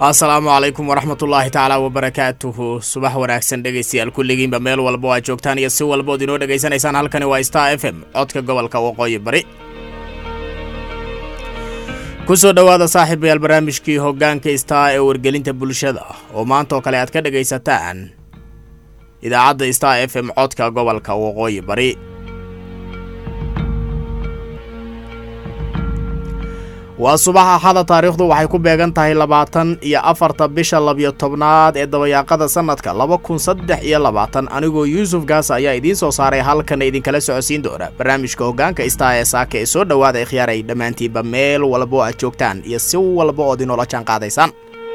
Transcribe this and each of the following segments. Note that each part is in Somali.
asalaamu calaykum waraxmatullaahi tacaala wabarakaatuhu subax wanaagsan dhegaystayaal kulligiinba meel walba oo aad joogtaan iyo si walbaood inoo dhegaysanaysaan halkani waa star f m codka gobolka waqooyi bari ku soo dhowaada saaxiibayaal barnaamijkii hoggaanka star ee wargelinta bulshada oo maanta oo kale aad ka dhegaysataan idaacadda star f m codka gobolka waqooyi bari waa subax axada taariikhdu waxay ku beegan tahay labaatan iyo afarta bisha labiyo tobnaad ee dabayaaqada sanadka laba kun saddex iyo labaatan anigoo yuusuf gaasa ayaa idiin soo saaray halkana idinkala socodsiin doona barnaamijka hoggaanka star ee saaka ee soo dhowaada ikhyaaray dhammaantiinba meel walba oo aad joogtaan iyo si walba ood inoola jaan qaadaysaan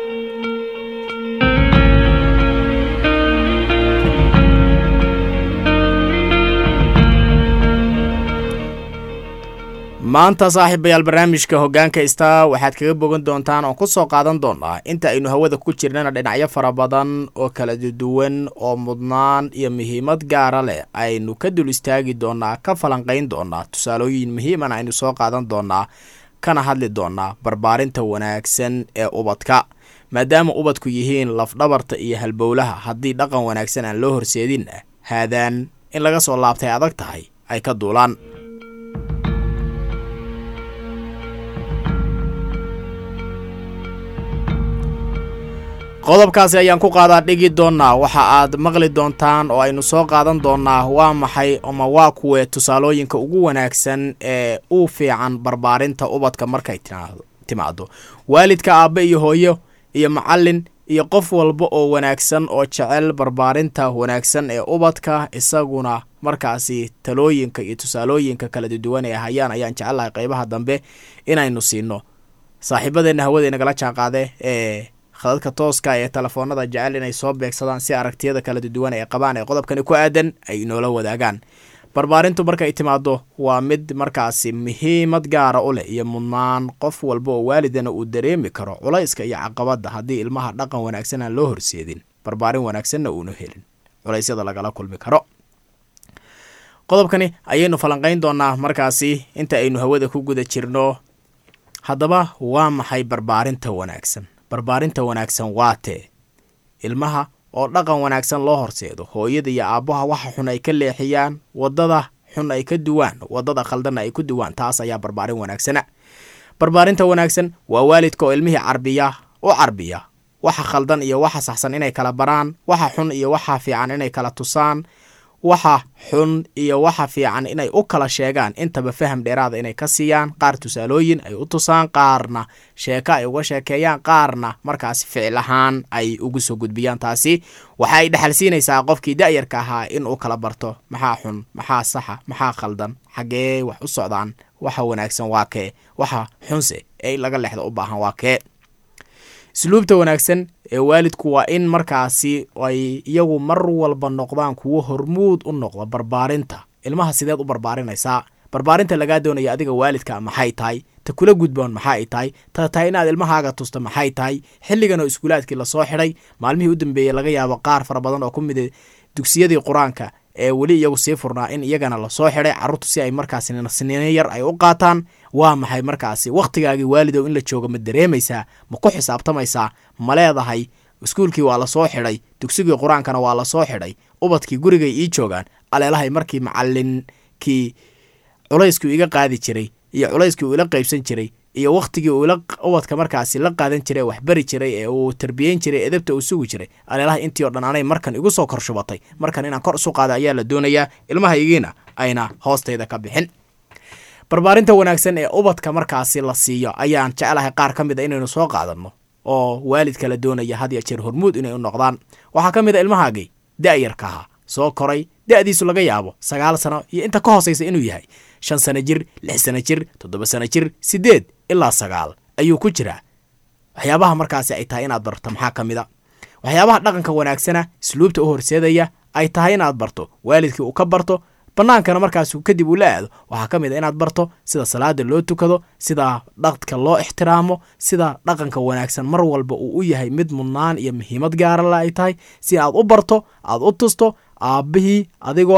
maanta saaxiibayaal barnaamijka hoggaanka star waxaad kaga bogan doontaan oon ku soo qaadan doonaa inta aynu hawada ku jirnana dhinacyo fara badan oo kala duwan oo mudnaan iyo muhiimad gaara leh aynu ka dul istaagi doonaa ka falanqayn doonaa tusaalooyin muhiiman aynu soo qaadan doonaa kana hadli doonaa barbaarinta wanaagsan ee ubadka maadaama ubadku yihiin lafdhabarta iyo halbowlaha haddii dhaqan wanaagsan aan loo horseedinna haadaan in laga soo laabtay adag tahay ay ka duulaan qodobkaasi ayaan ku qaadaa dhigi doonaa waxa aad maqli doontaan oo aynu soo qaadan doonaa waa maxay ama waa kuwee tusaalooyinka ugu wanaagsan ee u fiican barbaarinta ubadka markay timaado waalidka aabbe iyo hooyo iyo macallin iyo qof walba oo wanaagsan oo jecel barbaarinta wanaagsan ee ubadka isaguna markaasi talooyinka iyo tusaalooyinka kala duwan ee hayaan ayaan jecelahay qeybaha dambe inaynu siino saaxiibadeenna hawada nagala jaanqaade ee khadadka tooska ee telefoonada jecel inay soo beegsadaan si aragtiyada kala duwan ee qabaan ee qodobkani ku aadan ay inoola wadaagaan barbaarintu markay timaado waa mid markaasi muhiimad gaara u leh iyo mudnaan qof walba oo waalidana uu dareemi karo culayska iyo caqabadda haddii ilmaha dhaqan wanaagsan aan loo horseedin barbaarin wanaagsanna uuna helin culaysyada lagala kulmi karo qodobkani ayaynu falanqayn doonaa markaasi inta aynu hawada ku guda jirno haddaba waa maxay barbaarinta wanaagsan barbaarinta wanaagsan waa tee ilmaha oo dhaqan wanaagsan loo horseedo hooyada iyo aabbaha waxa xun ay ka leexiyaan waddada xun ay ka duwaan waddada khaldanna ay ku duwaan taas ayaa barbaarin wanaagsana barbaarinta wanaagsan waa waalidka oo ilmihii carbiya u carbiya waxa khaldan iyo waxa saxsan inay kala baraan waxa xun iyo waxa fiican inay kala tusaan waxa xun iyo waxa fiican inay u kala sheegaan intaba faham dheeraada inay ka siiyaan qaar tusaalooyin ay u tusaan qaarna sheeko ay uga sheekeeyaan qaarna markaasi ficil ahaan ay ugu soo gudbiyaan taasi waxa ay dhexal siinaysaa qofkii da'yarka ahaa in uu kala barto maxaa xun maxaa saxa maxaa khaldan xaggee wax u socdaan waxa wanaagsan waa kee waxa xunse ee laga lexda u baahan waa kee isluubta wanaagsan ee waalidku waa in markaasi ay iyagu mar walba noqdaan kuwo hormuud u noqda barbaarinta ilmaha sideed u barbaarinaysaa barbaarinta lagaa doonaya adiga waalidka maxay tahay ta kula gudboon maxa ay tahay ta tahay inaad ilmahaaga tusto maxay tahay xilligan oo iskuulaadkii lasoo xidhay maalmihii u dambeeyey laga yaabo qaar fara badan oo ku mid dugsiyadii qur-aanka ee weli iyagu sii furnaa in iyagana lasoo xidhay carruurtu si ay markaasi siniino yar ay u qaataan waa maxay markaasi wakhtigaagii waalidow in la joogo ma dareemaysaa ma ku xisaabtamaysaa ma leedahay iskuulkii waa lasoo xidhay dugsigii qur-aankana waa lasoo xidhay ubadkii gurigay ii joogaan aleelahay markii macallinkii culayskii iga qaadi jiray iyo culayskii uu ila qaybsan jiray iyo wakhtigii uu ubadka markaasi la qaadan jiray wax bari jiray ee uu tarbiyeyn jiray edabta uu sugi jiray aleelaha intii o dhan anay markan igu soo kor shubatay markan inaan kor isu qaada ayaa la doonayaa ilmahaygiina ayna hoostayda ka bixin barbaarinta wanaagsan ee ubadka markaasi la siiyo ayaan jecelahay qaar ka mid a inaynu soo qaadanno oo waalidka la doonaya had ya jeer hormuud inay u noqdaan waxaa ka mid a ilmahaagii da'yarkaha soo koray da'diisu laga yaabo sagaal sano iyo inta ka hoosaysa inuu yahay shan sano jir lix sano jir toddoba sano jir siddeed ilaa sagaal ayuu ku jiraa waxyaabaha markaasi ay tahay inaad barto maxaa ka mid a waxyaabaha dhaqanka wanaagsana isluubta u horseedaya ay tahay inaad barto waalidkii uu ka barto bannaankana markaas kadib uu la aado waxaa ka mid a inaad barto sida salaada loo tukado sida dhaqdka loo ixtiraamo sida dhaqanka wanaagsan mar walba uu u yahay mid mudnaan iyo muhiimad gaarale ay tahay si aad u barto aad u tusto aabbihii adigoo ah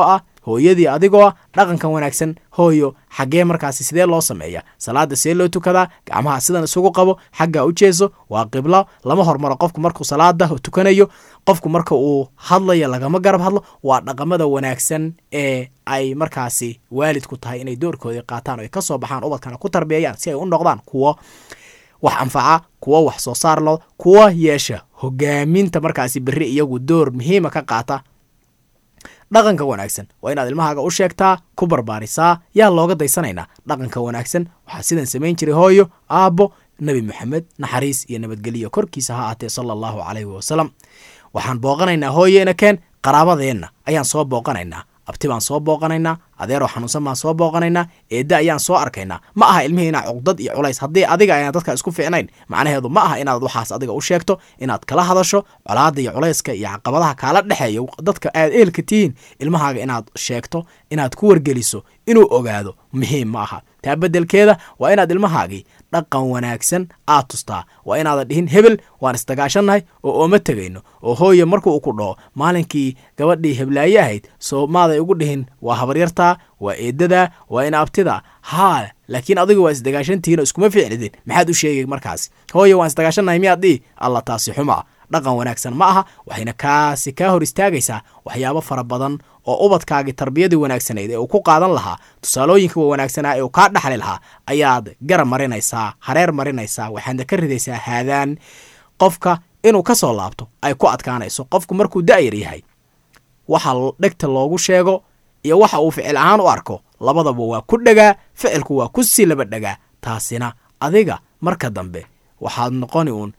hooyadii adigoo ah dhaqankan wanaagsan hooyo xaggee markaasi sidee loo sameeya salaada see loo tukadaa gacmaha sidan isugu qabo xaggaa u jeeso waa qiblo lama hormaro qofku markuu salaada tukanayo qofku marka uu hadlayo lagama garab hadlo waa dhaqamada wanaagsan ee ay markaasi waalidku tahay inay doorkoodii qaataan o ay kasoo baxaan ubadkana ku tarbiyeeyaan si ay u noqdaan kuwo wax anfaca kuwo wax soo saar lo kuwa yeesha hogaaminta markaasi berri iyagu door muhiima ka qaata dhaqanka wanaagsan waa inaad ilmahaaga u sheegtaa ku barbaarisaa yaa looga daysanaynaa dhaqanka wanaagsan waxaa sidan samayn jiray hooyo aabbo nebi moxamed naxariis iyo nabadgelyo korkiisa ha aatee sala allahu calayhi wasalam waxaan booqanaynaa hooyo inakeen qaraabadeenna ayaan soo booqanaynaa abti baan soo booqanaynaa adeeroo xanuunsan baan soo booqanaynaa eedda ayaan soo arkaynaa ma aha ilmihii inaa cuqdad iyo culays haddii adiga ayaan dadka isku fiicnayn macnaheedu ma aha inaad waxaas adiga u sheegto inaad kala hadasho colaada iyo culayska iyo caqabadaha kaala dhexeeya dadka aad eelka tihiin ilmahaaga inaad sheegto inaad ku wargeliso inuu ogaado muhiim ma aha taa beddelkeeda waa inaad ilmahaagii dhaqan wanaagsan aad tustaa waa inaadan dhihin hebel waan isdagaashannahay oo ooma tegayno oo hooye marka uu ku dhaho maalinkii gabadhii heblaaye ahayd soo maaday ugu dhihin waa habaryartaa waa eedadaa waa ina abtida haa laakiin adigu waa isdagaashantihiin oo iskuma ficlidin maxaad u sheegay markaasi hooye waan isdagaashannahay miyaad dhihi alla taasi xumaa dhaqan wanaagsan ma aha waxayna kaasi kaa hor istaagaysaa waxyaabo fara badan oo ubadkaagii tarbiyadii wanaagsanayd ee uu ku qaadan lahaa tusaalooyinka wanaagsanaa ee uu kaa dhaxli lahaa ayaad garab marinaysaa hareer marinaysaa waxaadna ka ridaysaa haadaan qofka inuu ka soo laabto ay ku adkaanayso qofku markuu da'yar yahay waxa dhegta loogu sheego iyo waxa uu ficil ahaan u arko labadaba waa ku dhegaa ficilku waa ku sii laba dhegaa taasina adiga marka dambe waxaad noqoni uun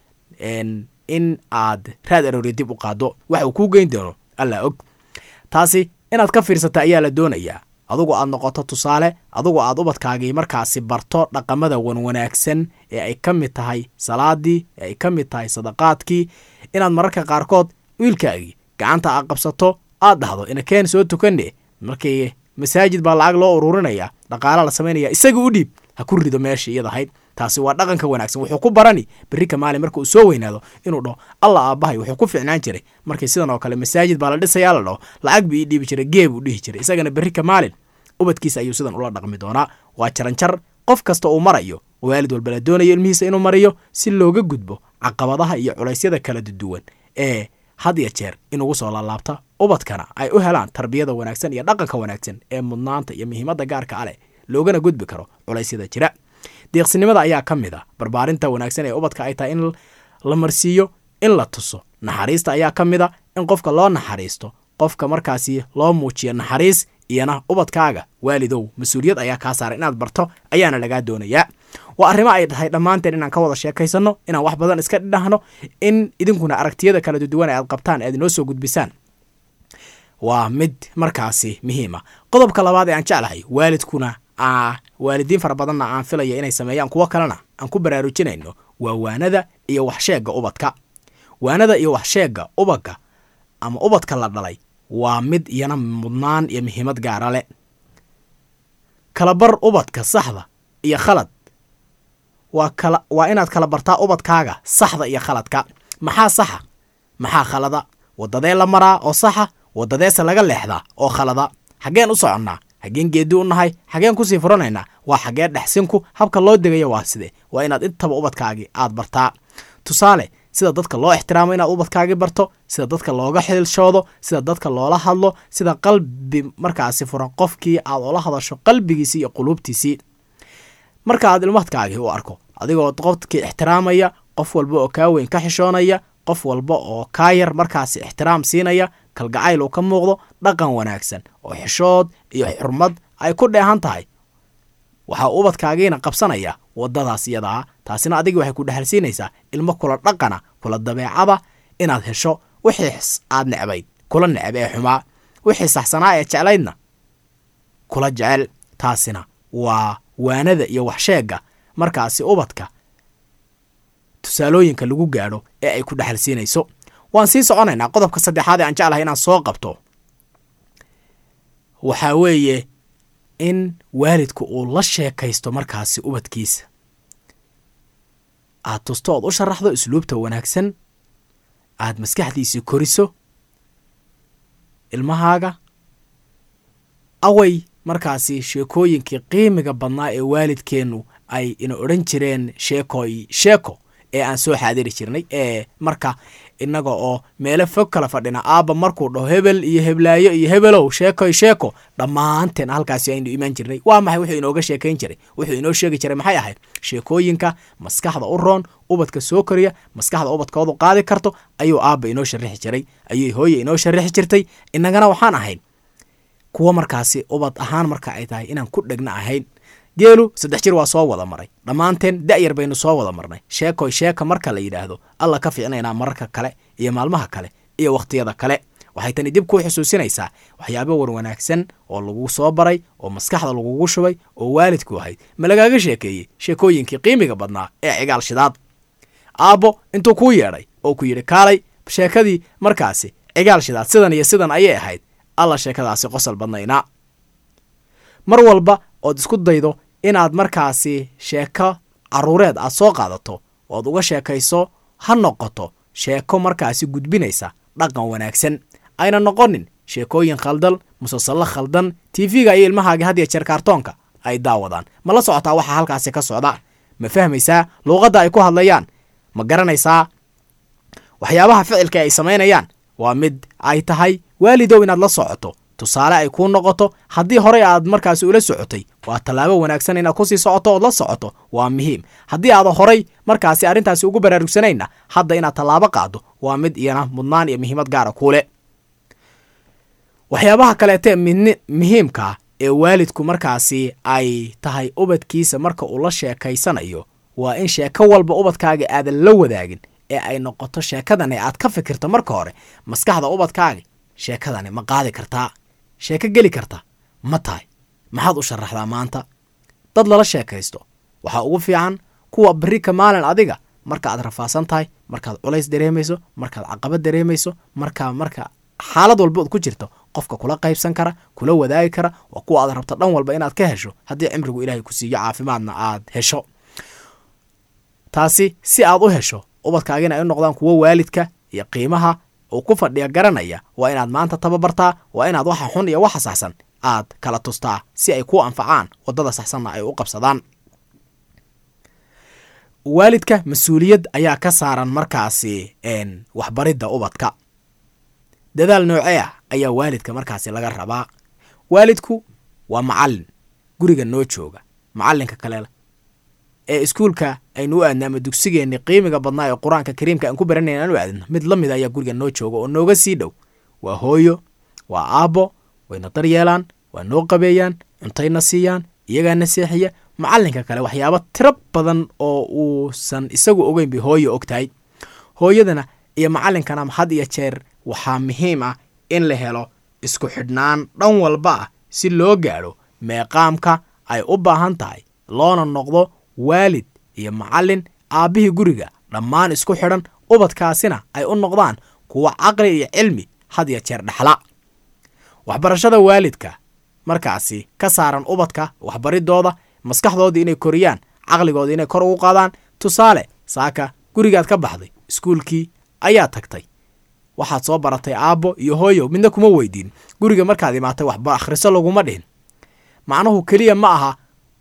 in aad raad aroori dib u qaado waxa uu kuu geyn doono allaa og taasi inaad ka fiirsata ayaa la doonayaa adugu aad noqoto tusaale adugu aad ubadkaagii markaasi barto dhaqamada wanwanaagsan ee ay ka mid tahay salaadii ee ay ka mid tahay sadaqaadkii inaad mararka qaarkood wiilkaagii gacanta aad qabsato aad dhahdo inakeen soo tukane markii masaajid baa lacag loo ururinaya dhaqaala la samaynaya isaga u dhiib ha ku rido meesha iyadahayd taasi waa dhaqanka wanaagsan wuxuu ku barani berrika maalin marka uu soo weynaado inuu dhaho alla aabbahay wuxuu ku ficnaan jiray markii sidan oo kale masaajid baa la dhisayaa la dhaho lacag bii ii dhiibi jiray geeb uu dhihi jiray isagana berrika maalin ubadkiisa ayuu sidan ula dhaqmi doonaa waa jaranjar qof kasta uu marayo waalid walba la doonayo ilmihiisa inuu mariyo si looga gudbo caqabadaha iyo culaysyada kala duwan ee had ya jeer inugu soo laalaabta ubadkana ay u helaan tarbiyada wanaagsan iyo dhaqanka wanaagsan ee mudnaanta iyo muhiimadda gaarka aleh loogana gudbi karo culaysyada jira deeqsinimada ayaa ka mid a barbaarinta wanaagsan ee ubadka ay tahay in la marsiiyo in la tuso naxariista ayaa ka mid a in qofka loo naxariisto qofka markaasi loo muujiyo naxariis iyana ubadkaaga waalidow mas-uuliyad ayaa kaa saaran inaad barto ayaana lagaa doonayaa waa arrimo ay tahay dhammaanteen inaan ka wada sheekaysanno inaan wax badan iska dhidhahno in idinkuna aragtiyada kala duwan aad qabtaan aad inoo soo gudbisaan waa mid markaasi muhiima qodobka labaad ee aan jeclahay waalidkuna waalidiin fara badanna aan filaya inay sameeyaan kuwo kalena aan ku baraarujinayno waa waanada iyo waxsheegga ubadka waanada iyo waxsheegga ubadka ama ubadka la dhalay waa mid iyana mudnaan iyo muhiimad gaara leh kalabar ubadka saxda iyo khalad waa kala waa inaad kala bartaa ubadkaaga saxda iyo khaladka maxaa saxa maxaa khalada waddadee la maraa oo saxa waddadeese laga leexdaa oo khalada xaggeen u soconnaa xaggeen geedi u nahay xaggeen kusii furanaynaa waa xaggee dhexsinku habka loo degaya waa side waa inaad intaba ubadkaagii aad bartaa tusaale sida dadka loo ixtiraamo inaad ubadkaagii barto sida dadka looga xilshoodo sida dadka loola hadlo sida qalbi markaasi furan qofkii aad ula hadasho qalbigiisii iyo quluubtiisii marka aad ilmadkaagii u arko adigoo qofkii ixtiraamaya qof walba oo kaa weyn ka xishoonaya qof walba oo kaa yar markaasi ixtiraam siinaya kalgacayl uu ka muuqdo dhaqan wanaagsan oo xishood iyo xurmad ay ku dheehan tahay waxaa ubadkaagiina qabsanaya waddadaas iyadaa taasina adigii waxay ku dhexalsiinaysaa ilmo kula dhaqana kula dabeecada inaad hesho wixii aad necbayd kula necb ee xumaa wixii saxsanaa ee jeclaydna kula jecel taasina waa waanada iyo waxsheegga markaasi ubadka tusaalooyinka lagu gaadho ee ay ku dhexalsiinayso waan sii soconaynaa qodobka saddexaad ee aan jeclahay inaan soo qabto waxaa weeye in waalidku uu la sheekaysto markaasi ubadkiisa aad tusto ood u sharaxdo usluubta wanaagsan aad maskaxdiisii koriso ilmahaaga away markaasi sheekooyinkii qiimiga badnaa ee waalidkeennu ay ina odhan jireen sheekoy sheeko ee aan soo xaadiri jirnay ee marka innaga oo meelo fog kala fadhina aabba markuu dhaho hebel iyo heblaayo iyo hebelow sheekoy sheeko dhammaanteen halkaasi aynu imaan jirnay waa maxay wuxuu inooga sheekayn jiray wuxuu inoo sheegi jiray maxay ahayd sheekooyinka maskaxda u roon ubadka soo koriya maskaxda ubadkoodu qaadi karto ayuu aabba inoo sharixi jiray ayuu hooye inoo sharixi jirtay innagana waxaan ahayn kuwo markaasi ubad ahaan marka ay tahay inaan ku dhegna ahayn geelu saddex jir waa soo wada maray dhammaanteen da'yar baynu soo wada marnay sheekoy sheeka marka la yidhaahdo alla ka fiicnaynaa mararka kale iyo maalmaha kale iyo wakhtiyada kale waxay tani dib kuu xusuusinaysaa waxyaabo war wanaagsan oo lagu soo baray oo maskaxda lagugu shubay oo waalidku ahayd ma lagaaga sheekeeyey sheekooyinkii qiimiga badnaa ee cigaal shidaad aabbo intuu kuu yeedhay oo ku yidhi kaalay sheekadii markaasi cigaal shidaad sidan iyo sidan ayay ahayd alla sheekadaasi qosol badnaynaa mar walba ood isku daydo inaad markaasi sheeko carruureed aad soo qaadato ood uga sheekayso ha noqoto sheeko markaasi gudbinaysa dhaqan wanaagsan ayna noqonin sheekooyin khaldal musalsallo khaldan tv-ga iyo ilmahaaga had ya jeer kaartoonka ay daawadaan ma la socotaa waxaa halkaasi ka socda ma fahmaysaa luuqadda ay ku hadlayaan ma garanaysaa waxyaabaha ficilka ay samaynayaan waa mid ay tahay waalidow inaad la socoto tusaale ay kuu noqoto haddii horey aad markaasi ula socotay waa tallaabo wanaagsan inaad kusii socoto ood la socoto waa muhiim haddii aada horay markaasi arrintaasi ugu baraarugsanayna hadda inaad tallaabo qaado waa mid iyana mudnaan iyo muhiimad gaara kuule waxyaabaha kaleete muhiimka ee waalidku markaasi ay tahay ubadkiisa marka uu la sheekaysanayo waa in sheeko walba ubadkaaga aadan la wadaagin ee ay noqoto sheekadani aad ka fikirto marka hore maskaxda ubadkaaga sheekadani ma qaadi kartaa sheeko geli karta ma tahay maxaad u sharaxdaa maanta dad lala sheekaysto waxaa ugu fiican kuwa berri ka maalin adiga marka aad rafaasan tahay markaad culays dareemayso markaad caqabad dareemayso markaa marka xaalad walba ood ku jirto qofka kula qaybsan kara kula wadaagi kara waa kuwa aad rabto dhan walba inaad ka hesho haddii cimrigu ilaahay ku siiyo caafimaadna aad hesho taasi si aad u hesho ubadkaagina ay u noqdaan kuwo waalidka iyo qiimaha uu ku fadhiya garanaya waa inaad maanta tababartaa waa inaad waxa xun iyo waxa saxsan aad kala tustaa si ay ku anfacaan waddada saxsanna ay u qabsadaan waalidka mas-uuliyad ayaa ka saaran markaasi waxbaridda ubadka dadaal noocee ah ayaa waalidka markaasi laga rabaa waalidku waa macallin guriga noo jooga macallinka kale ee iskuulka aynu u aadna ama dugsigeenni qiimiga badnaa ee qur-aanka kariimka aan ku baranayn aan u aadno mid la mid ayaa guriga noo jooga oo nooga sii dhow waa hooyo waa aabbo wayna daryeelaan waa noo qabeeyaan cuntayna siiyaan iyagaana seexiya macallinka kale waxyaabo tiro badan oo uusan isagu ogeyn bay hooyo og tahay hooyadana iyo macallinkana had iyo jeer waxaa muhiim ah in la helo isku xidhnaan dhan walba ah si loo gaadho meeqaamka ay u baahan tahay loona noqdo waalid iyo macallin aabbihii guriga dhammaan isku xidhan ubadkaasina ay u noqdaan kuwa caqli iyo cilmi had iyo jeer dhexla waxbarashada waalidka markaasi ka saaran ubadka waxbaridooda maskaxdooda inay koriyaan caqligooda inay kor ugu qaadaan tusaale saaka gurigaad ka baxday iskuulkii ayaa tagtay waxaad soo baratay aabbo iyo hooyo midna kuma weydiin guriga markaad imaatay waxba akhriso laguma dhihin macnuhu keliya ma aha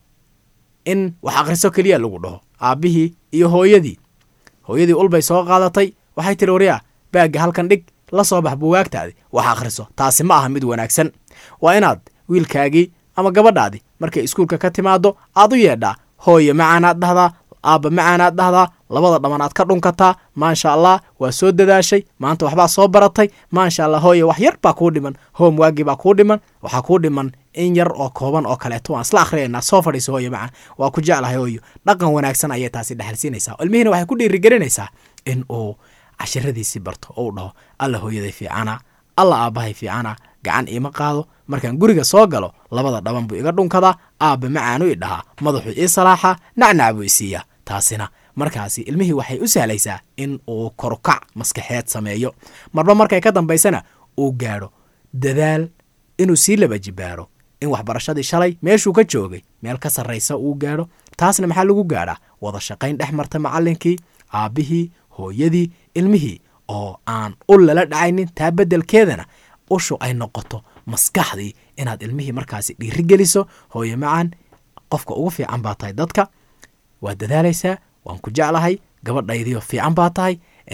in wax akhriso keliya lagu dhaho aabbihii iyo hooyadii hooyadii ulbay soo qaadatay waxay tiri waryaa baagga halkan dhig la soo bax buwaagtaadi wax akhriso taasi ma aha mid wanaagsan waa inaad wiilkaagii ama gabadhaadii markay iskuulka ka timaado aad u yeedhaa hooye macaanaad dhahdaa aabba macaanaad dhahdaa labada dhamman aad ka dhunkataa maasha allah waa soo dadaashay maanta waxbaa soo baratay maasha allah hooye wax yar baa kuu dhiman hoom waagii baa kuu dhiman waxaa kuu dhiman in yar oo kooban oo kaleeto waan isla akhriyaynaa soo fadhiiso hooye macaan waa ku jeclahay hooyo dhaqan wanaagsan ayay taasi dhexalsiinaysaa ilmihiina waxay ku dhiirigelinaysaa in uu cashiradiisii barto oo u dhaho alla hooyaday fiicana alla aabbahay fiicana gacan iima qaado markaan guriga soo galo labada dhaban buu iga dhunkadaa aabba macaanu i dhahaa madaxuu ii salaaxaa nacnac buu isiiyaa taasina markaasi ilmihii waxay u sahlaysaa in uu korukac maskaxeed sameeyo marba markay ka dambaysana uu gaadho dadaal inuu sii laba jibaaro in waxbarashadii shalay meeshuu ka joogay meel ka sarraysa uu gaadho taasna maxaa lagu gaadhaa wada shaqayn dhex marta macallinkii aabbihii hooyadii ilmihii oo aan u lala dhacaynin taa beddelkeedana ushu ay noqoto maskaxdii inaad ilmihii markaasi dhiirigeliso hooye macaan qofka ugu fiican baa tahay dadka waad dadaalaysaa waan ku jeclahay gabadhaydiio fiican baa tahay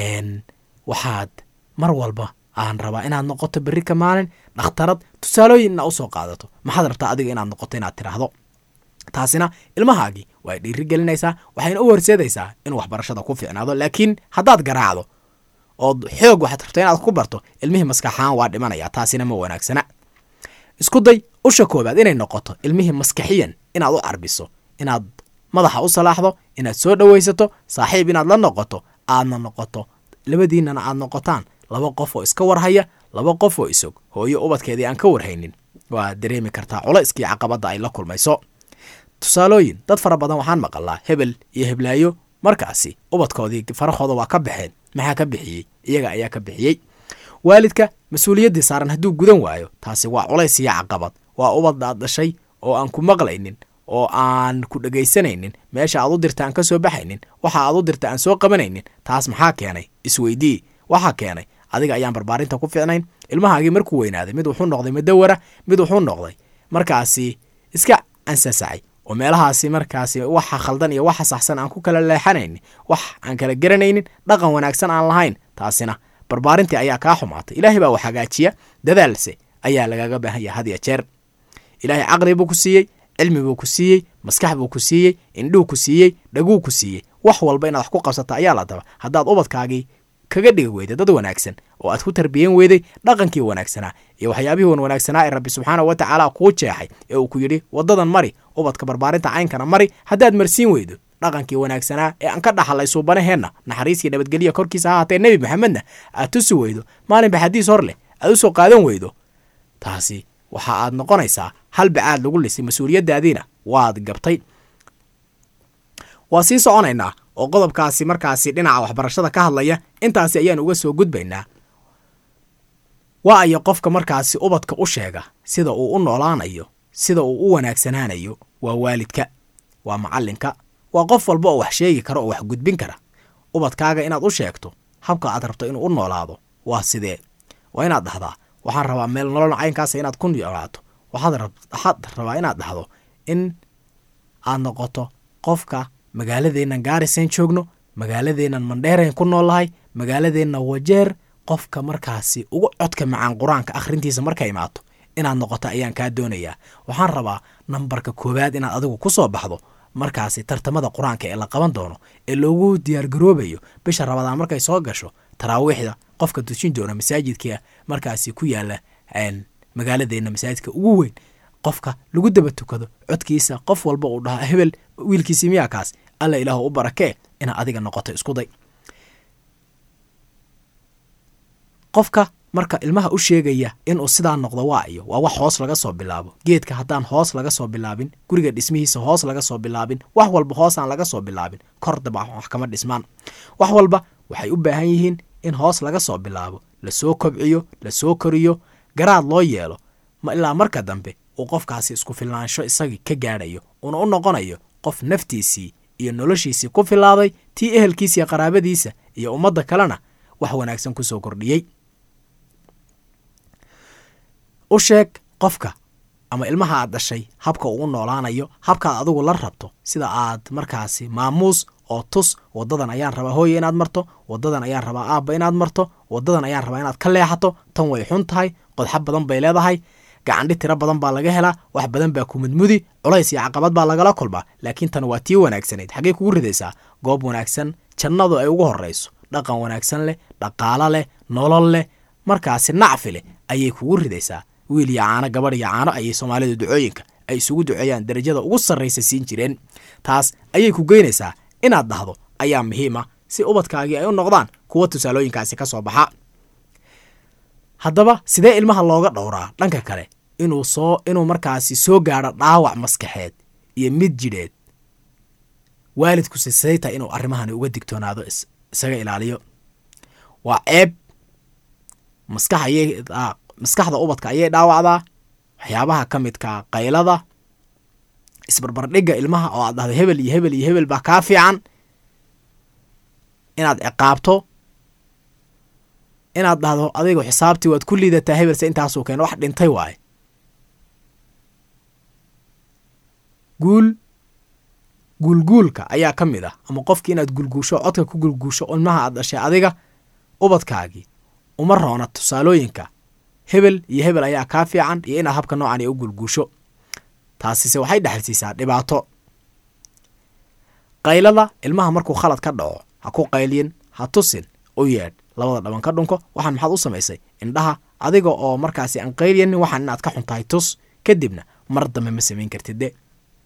waxaad mar walba aan rabaa inaad noqoto berri ka maalin dhakhtarad tusaalooyin inaa usoo qaadato maxaad rabtaa adiga inaad noqoto inaad tiraahdo taasina ilmahaagii way dhiiri gelinaysaa waxayna u horseedaysaa inuu waxbarashada ku fiicnaado laakiin haddaad garaacdo ood xoog waxaad rabto inaad ku barto ilmihii maskaxahaan waa dhimanaya taasina ma wanaagsana isku day usha koobaad inay noqoto ilmihii maskaxiyan inaad u carbiso inaad madaxa u salaaxdo inaad soo dhowaysato saaxiib inaad la noqoto aadna noqoto labadiinana aad noqotaan laba qof oo iska warhaya laba qof oo isog hooyo ubadkeedii aan ka warhaynin waad dareemi kartaa culayskii caqabadda ay la kulmayso tusaalooyin dad fara badan waxaan maqalaa hebel iyo heblaayo markaasi ubadkoodii farahooda waa ka baxeen maxaa ka bixiyey iyaga ayaa ka bixiyey waalidka mas-uuliyaddii saaran hadduu gudan waayo taasi waa culays iyo caqabad waa ubad aad dhashay oo aan ku maqlaynin oo aan ku dhegaysanaynin meesha aad u dirta aan ka soo baxaynin waxa aad u dirta aan soo qabanaynin taas maxaa keenay isweydii waxaa keenay adiga ayaan barbaarinta ku fiicnayn ilmahaagii markuu weynaaday mid wuxuu noqday madawara mid wuxuu noqday markaasi iska ansasacay oo meelahaasi markaasi waxa khaldan iyo waxa saxsan aan ku kala leexanaynin wax aan kala garanaynin dhaqan wanaagsan aan lahayn taasina barbaarintii ayaa kaa xumaatay ilaahay baa wax hagaajiya dadaalse ayaa lagaga baahan yahay had ya jeer ilaahay caqli buu ku siiyey cilmi buu ku siiyey maskax buu ku siiyey indhuu ku siiyey dhaguu ku siiyey wax walba inaad wax ku qabsata ayaa la daba haddaad ubadkaagii kaga dhigi weyday dad wanaagsan oo aad ku tarbiyen weyday dhaqankii wanaagsanaa iyo waxyaabihii wan wanaagsanaa ee rabbi subxaana wa tacaala kuu jeexay ee uu ku yidhi waddadan mari ubadka barbaarinta caynkana mari haddaad marsiin weydo dhaqankii wanaagsanaa ee aan ka dhaxalay suubanaheenna naxariiskii nabadgelya korkiisa ha haatee nebi maxamedna aad tusi weydo maalinba xadiis hor leh aad u soo qaadan weydo taasi waxa aad noqonaysaa hal bacaad lagu lisay mas-uuliyaddaadiina waad gabtay waa sii soconaynaa oo qodobkaasi markaasi dhinaca waxbarashada ka hadlaya intaasi ayaan uga soo gudbaynaa waa ayo qofka markaasi ubadka u sheega sida uu u noolaanayo sida uu u wanaagsanaanayo waa waalidka waa macallinka waa qof walba oo wax sheegi kara oo wax gudbin kara ubadkaaga inaad u sheegto habka aad rabto inuu u noolaado waa sidee waa inaad dhahdaa waxaan rabaa meel nolol caynkaasa inaad ku noolaato waxaad rabaa inaad dhahdo in aad noqoto qofka magaaladeennan gaarisayn joogno magaaladeennan mandheerayn ku noolnahay magaaladeenna wajeer qofka markaasi ugu codka macaan qur-aanka akhrintiisa marka imaato inaad noqoto ayaan kaa doonayaa waxaan rabaa nambarka koowaad inaad adigu ku soo baxdo markaasi tartamada qur-aanka ee la qaban doono ee loogu diyaargaroobayo bisha rabadaan markay soo gasho taraawiixda qofka dujin doona masaajidka markaasi ku yaala magaaladeenna masaajidka ugu weyn qofka lagu daba tukado codkiisa qof walba uu dhahaa hebel wiilkiisi miyaa kaas alla ilaahu u barakee inaad adiga noqoto isku day qofka marka ilmaha u sheegaya inuu sidaa noqdo waa iyo waa wax hoos laga soo bilaabo geedka haddaan hoos laga soo bilaabin guriga dhismihiisa hoos laga soo bilaabin wax walba hoosaan laga soo bilaabin kor daba wax kama dhismaan wax walba waxay u baahan yihiin in hoos laga soo bilaabo lasoo kobciyo lasoo koriyo garaad loo yeelo ma ilaa marka dambe uu qofkaasi isku filnaansho isagii ka gaadhayo uuna u noqonayo qof naftiisii iyo noloshiisii ku filaaday tii ehelkiisa iyo qaraabadiisa iyo ummadda kalena wax wanaagsan ku soo kordhiyey u sheeg qofka ama ilmaha aad dhashay habka uu u noolaanayo habkaad adigu la rabto sida aad markaasi maamuus oo tus wadadan ayaan rabaa hooye inaad marto wadadan ayaan rabaa aabba inaad marto wadadan ayaan rabaa inaad ka leexato tan way xun tahay qodxa badan bay leedahay gacandhi tiro badan baa laga helaa wax badan baa ku mudmudi culays iyo caqabad baa lagala kulmaa laakiin tan waa tii wanaagsanayd xaggey kugu ridaysaa goob wanaagsan jannadu ay ugu horrayso dhaqan wanaagsan leh dhaqaalo leh nolol leh markaasi nacfi leh ayay kugu ridaysaa wiil iyo caano gabadh iyo caano ayay soomaalidu ducooyinka ay isugu duceeyaan darajada ugu sarraysa siin jireen taas ayay ku geynaysaa inaad dhahdo ayaa muhiima si ubadkaagii ay u noqdaan kuwa tusaalooyinkaasi ka soo baxa haddaba sidee ilmaha looga dhowraa dhanka kale inuu soo inuu markaasi soo gaadho dhaawac maskaxeed iyo mid jidheed waalidku sisayta inuu arrimahani uga digtoonaado isaga ilaaliyo waa ceeb maskax ayay maskaxda ubadka ayay dhaawacdaa waxyaabaha ka midka qaylada isbarbardhigga ilmaha oo aad dhahdo hebel iyo hebel iyo hebel baa kaa fiican inaad ciqaabto inaad dhahdo adigu xisaabtii waad ku liidataa hebelse intaasuu keeno wax dhintay waaye guul guulguulka ayaa ka mid ah ama qofkii inaad gulguusho codka ku gulguusho ilmaha aad dhashay adiga ubadkaagii uma roona tusaalooyinka hebel iyo hebel ayaa kaa fiican iyo inaad habka noocan u gulguusho taasise waxay dhexalsiisaa dhibaato qaylada ilmaha markuu khalad ka dhaco ha ku qayliyin ha tusin u yeedh labada dhaban ka dhunko waxaan maxaad u samaysay indhaha adiga oo markaasi aan qayliyanin waxaan inaad ka xuntahay tus kadibna mar dambe ma samayn kartid de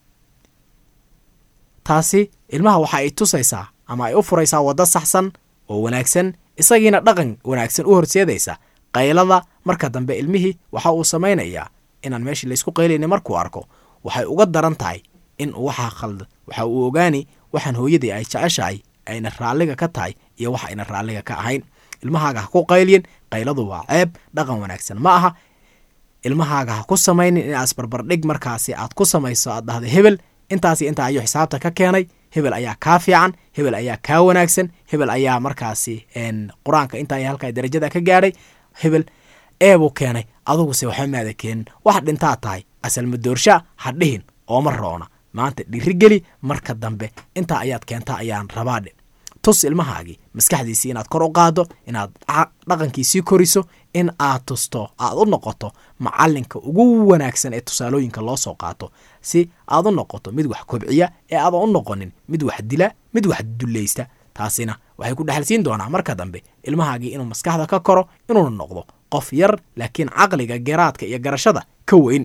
taasi ilmaha waxa ay tusaysaa ama ay u furaysaa waddo saxsan oo wanaagsan isagiina dhaqan wanaagsan u horseedaysa qaylada marka dambe ilmihii waxa uu samaynayaa inaan meeshii laysku qaylaynin markuu arko waxay uga daran tahay in uu waxaa khalda waxa uu ogaani waxaan hooyadii ay jeceshahay ayna raalliga ka tahay iyo wax ayna raalliga ka ahayn ilmahaaga ha ku qaylyin qayladu waa ceeb dhaqan wanaagsan ma aha ilmahaaga ha ku samaynin inaad isbarbardhig markaasi aad ku samayso aad dhahda hebel intaasi intaa ayuu xisaabta ka keenay hebel ayaa kaa fiican hebel ayaa kaa wanaagsan hebel ayaa markaasi qur-aanka intaa halkaa darajada ka gaadhay hebel eebuu keenay aduguse waxba maada keenin wax dhintaa tahay asalmadoorsha ha dhihin ooma roona maanta dhirigeli marka dambe intaa ayaad keentaa ayaan rabaadhe tus ilmahaagii maskaxdiisii inaad kor u qaado inaad dhaqankiisii koriso in aad tusto aad u noqoto macalinka ugu wanaagsan ee tusaalooyinka loo soo qaato si aad u noqoto mid wax kobciya ee aadan u noqonin mid wax dila mid wax dulaysta taasina waxay ku dhexalsiin doonaa marka dambe ilmahaagii inuu maskaxda ka koro inuuna noqdo qof yar laakiin caqliga geraadka iyo garashada ka weyn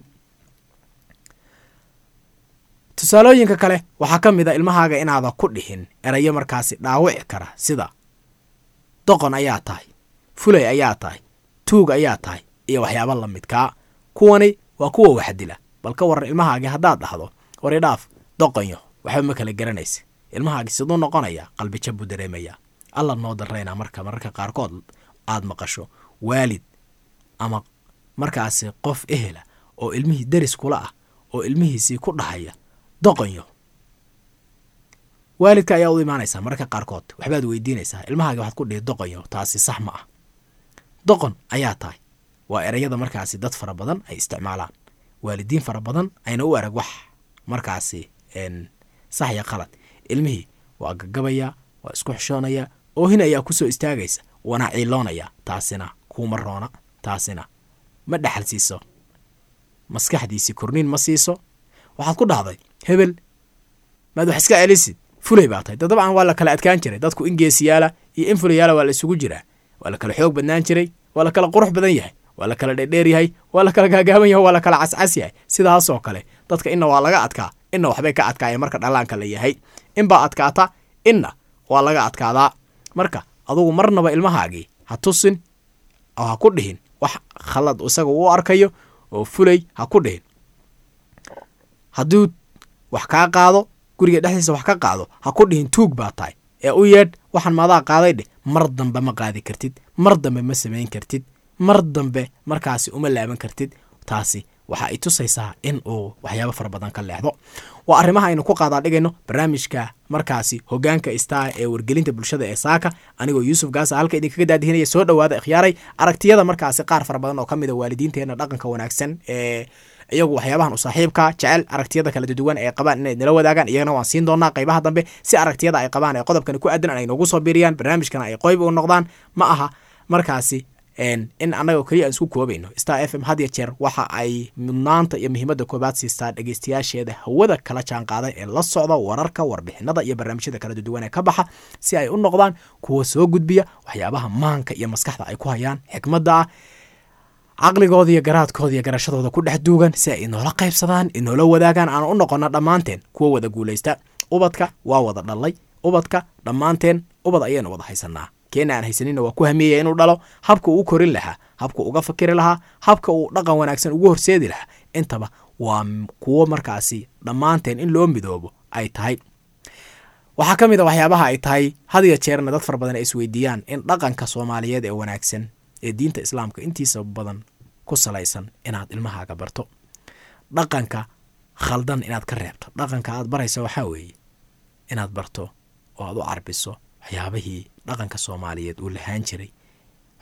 tusaalooyinka kale waxaa ka mid a ilmahaaga inaada ku dhihin erayo markaasi dhaawici kara sida doqon ayaa tahay fulay ayaa tahay tuug ayaa tahay iyo waxyaaba la midkaa kuwani waa kuwa waxdila bal ka waran ilmahaagii haddaad dhahdo waridhaaf doqonyo waxba ma kala garanaysa ilmahaagii siduu noqonayaa qalbija buu dareemayaa alla noo darayna marka mararka qaarkood aad maqasho waalid ama markaasi qof ehela oo ilmihii deris kula ah oo ilmihiisii ku dhahaya doqonyo waalidka ayaa u imaanaysaa mararka qaarkood waxbaad weydiinaysaa ilmahaagi waxaad ku dhihi doqonyo taasi sax ma ah doqon ayaa tahay waa ereyada markaasi dad fara badan ay isticmaalaan waalidiin fara badan ayna u arag wax markaasi sax ya qalad ilmihii waa gagabayaa waa isku xishoonayaa oohin ayaa kusoo istaagaysa waana ciiloonaya taasina kuuma roona taasina ma dhexal siiso maskaxdiisii korniin ma siiso waxaad ku dhahday hebel maad wax iska celisid fulay baa tahay dabcan waa la kala adkaan jiray dadku in geesiyaala iyo in fulayaala waa la isugu jiraa waa la kala xoog badnaan jiray waa la kala qurux badan yahay waa la kala dheerdheer yahay waa la kala gaagaaban yahay waa la kala cascas yahay sidaasoo kale dadka inna waa laga adkaa inna waxbay ka adkaayeen marka dhallaanka la yahay inbaa adkaata inna waa laga adkaadaa marka adugu marnaba ilmahaagii ha tusin oo ha ku dhihin wax khalad isaga u arkayo oo fulay ha ku dhihin hadduu wax kaa qaado guriga dhexdiisa wax ka qaado ha ku dhihin tuug baa tahay ee u yeedh waxaan maadaa qaaday dheh mar dambe ma qaadi kartid mar dambe ma samayn kartid mar dambe markaasi uma laaban kartid taasi waxa ay tusaysaa in uu waxyaabo fara badan ka leexdo waa arrimaha aynu ku qaadaa dhigayno barnaamijka markaasi hogaanka istaa ee wargelinta bulshada ee saaka anigoo yuusuf gaasa halka idinkaga daadihinaya soo dhowaada ikhyaaray aragtiyada markaasi qaar fara badan oo ka mid a waalidiinteenna dhaqanka wanaagsan ee iyagu waxyaabahan u saaxiibka jecel aragtiyada kala duwan ee qabaan inay nala wadaagaan iyagana waan siin doonaa qaybaha dambe si aragtiyada ay qabaan ee qodobkani ku aadan ay noogu soo biiriyaan barnaamijkana ay qoyb u noqdaan ma aha markaasi in annaga keliya aan isku koobayno star f m had ya jeer waxa ay mudnaanta iyo muhiimadda koobaad siistaa dhegeystayaasheeda hawada kala jaan qaaday ee la socda wararka warbixinada iyo barnaamijyada kala duwan ee ka baxa si ay u noqdaan kuwa soo gudbiya waxyaabaha maanka iyo maskaxda ay ku hayaan xikmadda ah caqligooda iyo garaadkooda iyo garashadooda ku dhex duugan si ay inoola qaybsadaan inoola wadaagaan aan u noqono dhammaanteen kuwa wada guulaysta ubadka waa wada dhalay ubadka dhammaanteen ubad ayaynu wada haysanaa keena aan haysanina waa ku hamiyaya inuu dhalo habka uu korin lahaa habka uga fakiri lahaa habka uu dhaqan wanaagsan ugu horseedi lahaa intaba waa kuwo markaasi dhammaanteen in loo midoobo ay tahay waxaa ka mid a waxyaabaha ay tahay had ya jeerna dad fara badan ay isweydiiyaan in dhaqanka soomaaliyeed ee wanaagsan ee diinta islaamka intiisa badan ku salaysan inaad ilmahaaga barto dhaqanka khaldan inaad ka reebto dhaqanka aad baraysa waxaa weeye inaad barto oo aad u carbiso waxyaabihii dhaqanka soomaaliyeed uu lahaan jiray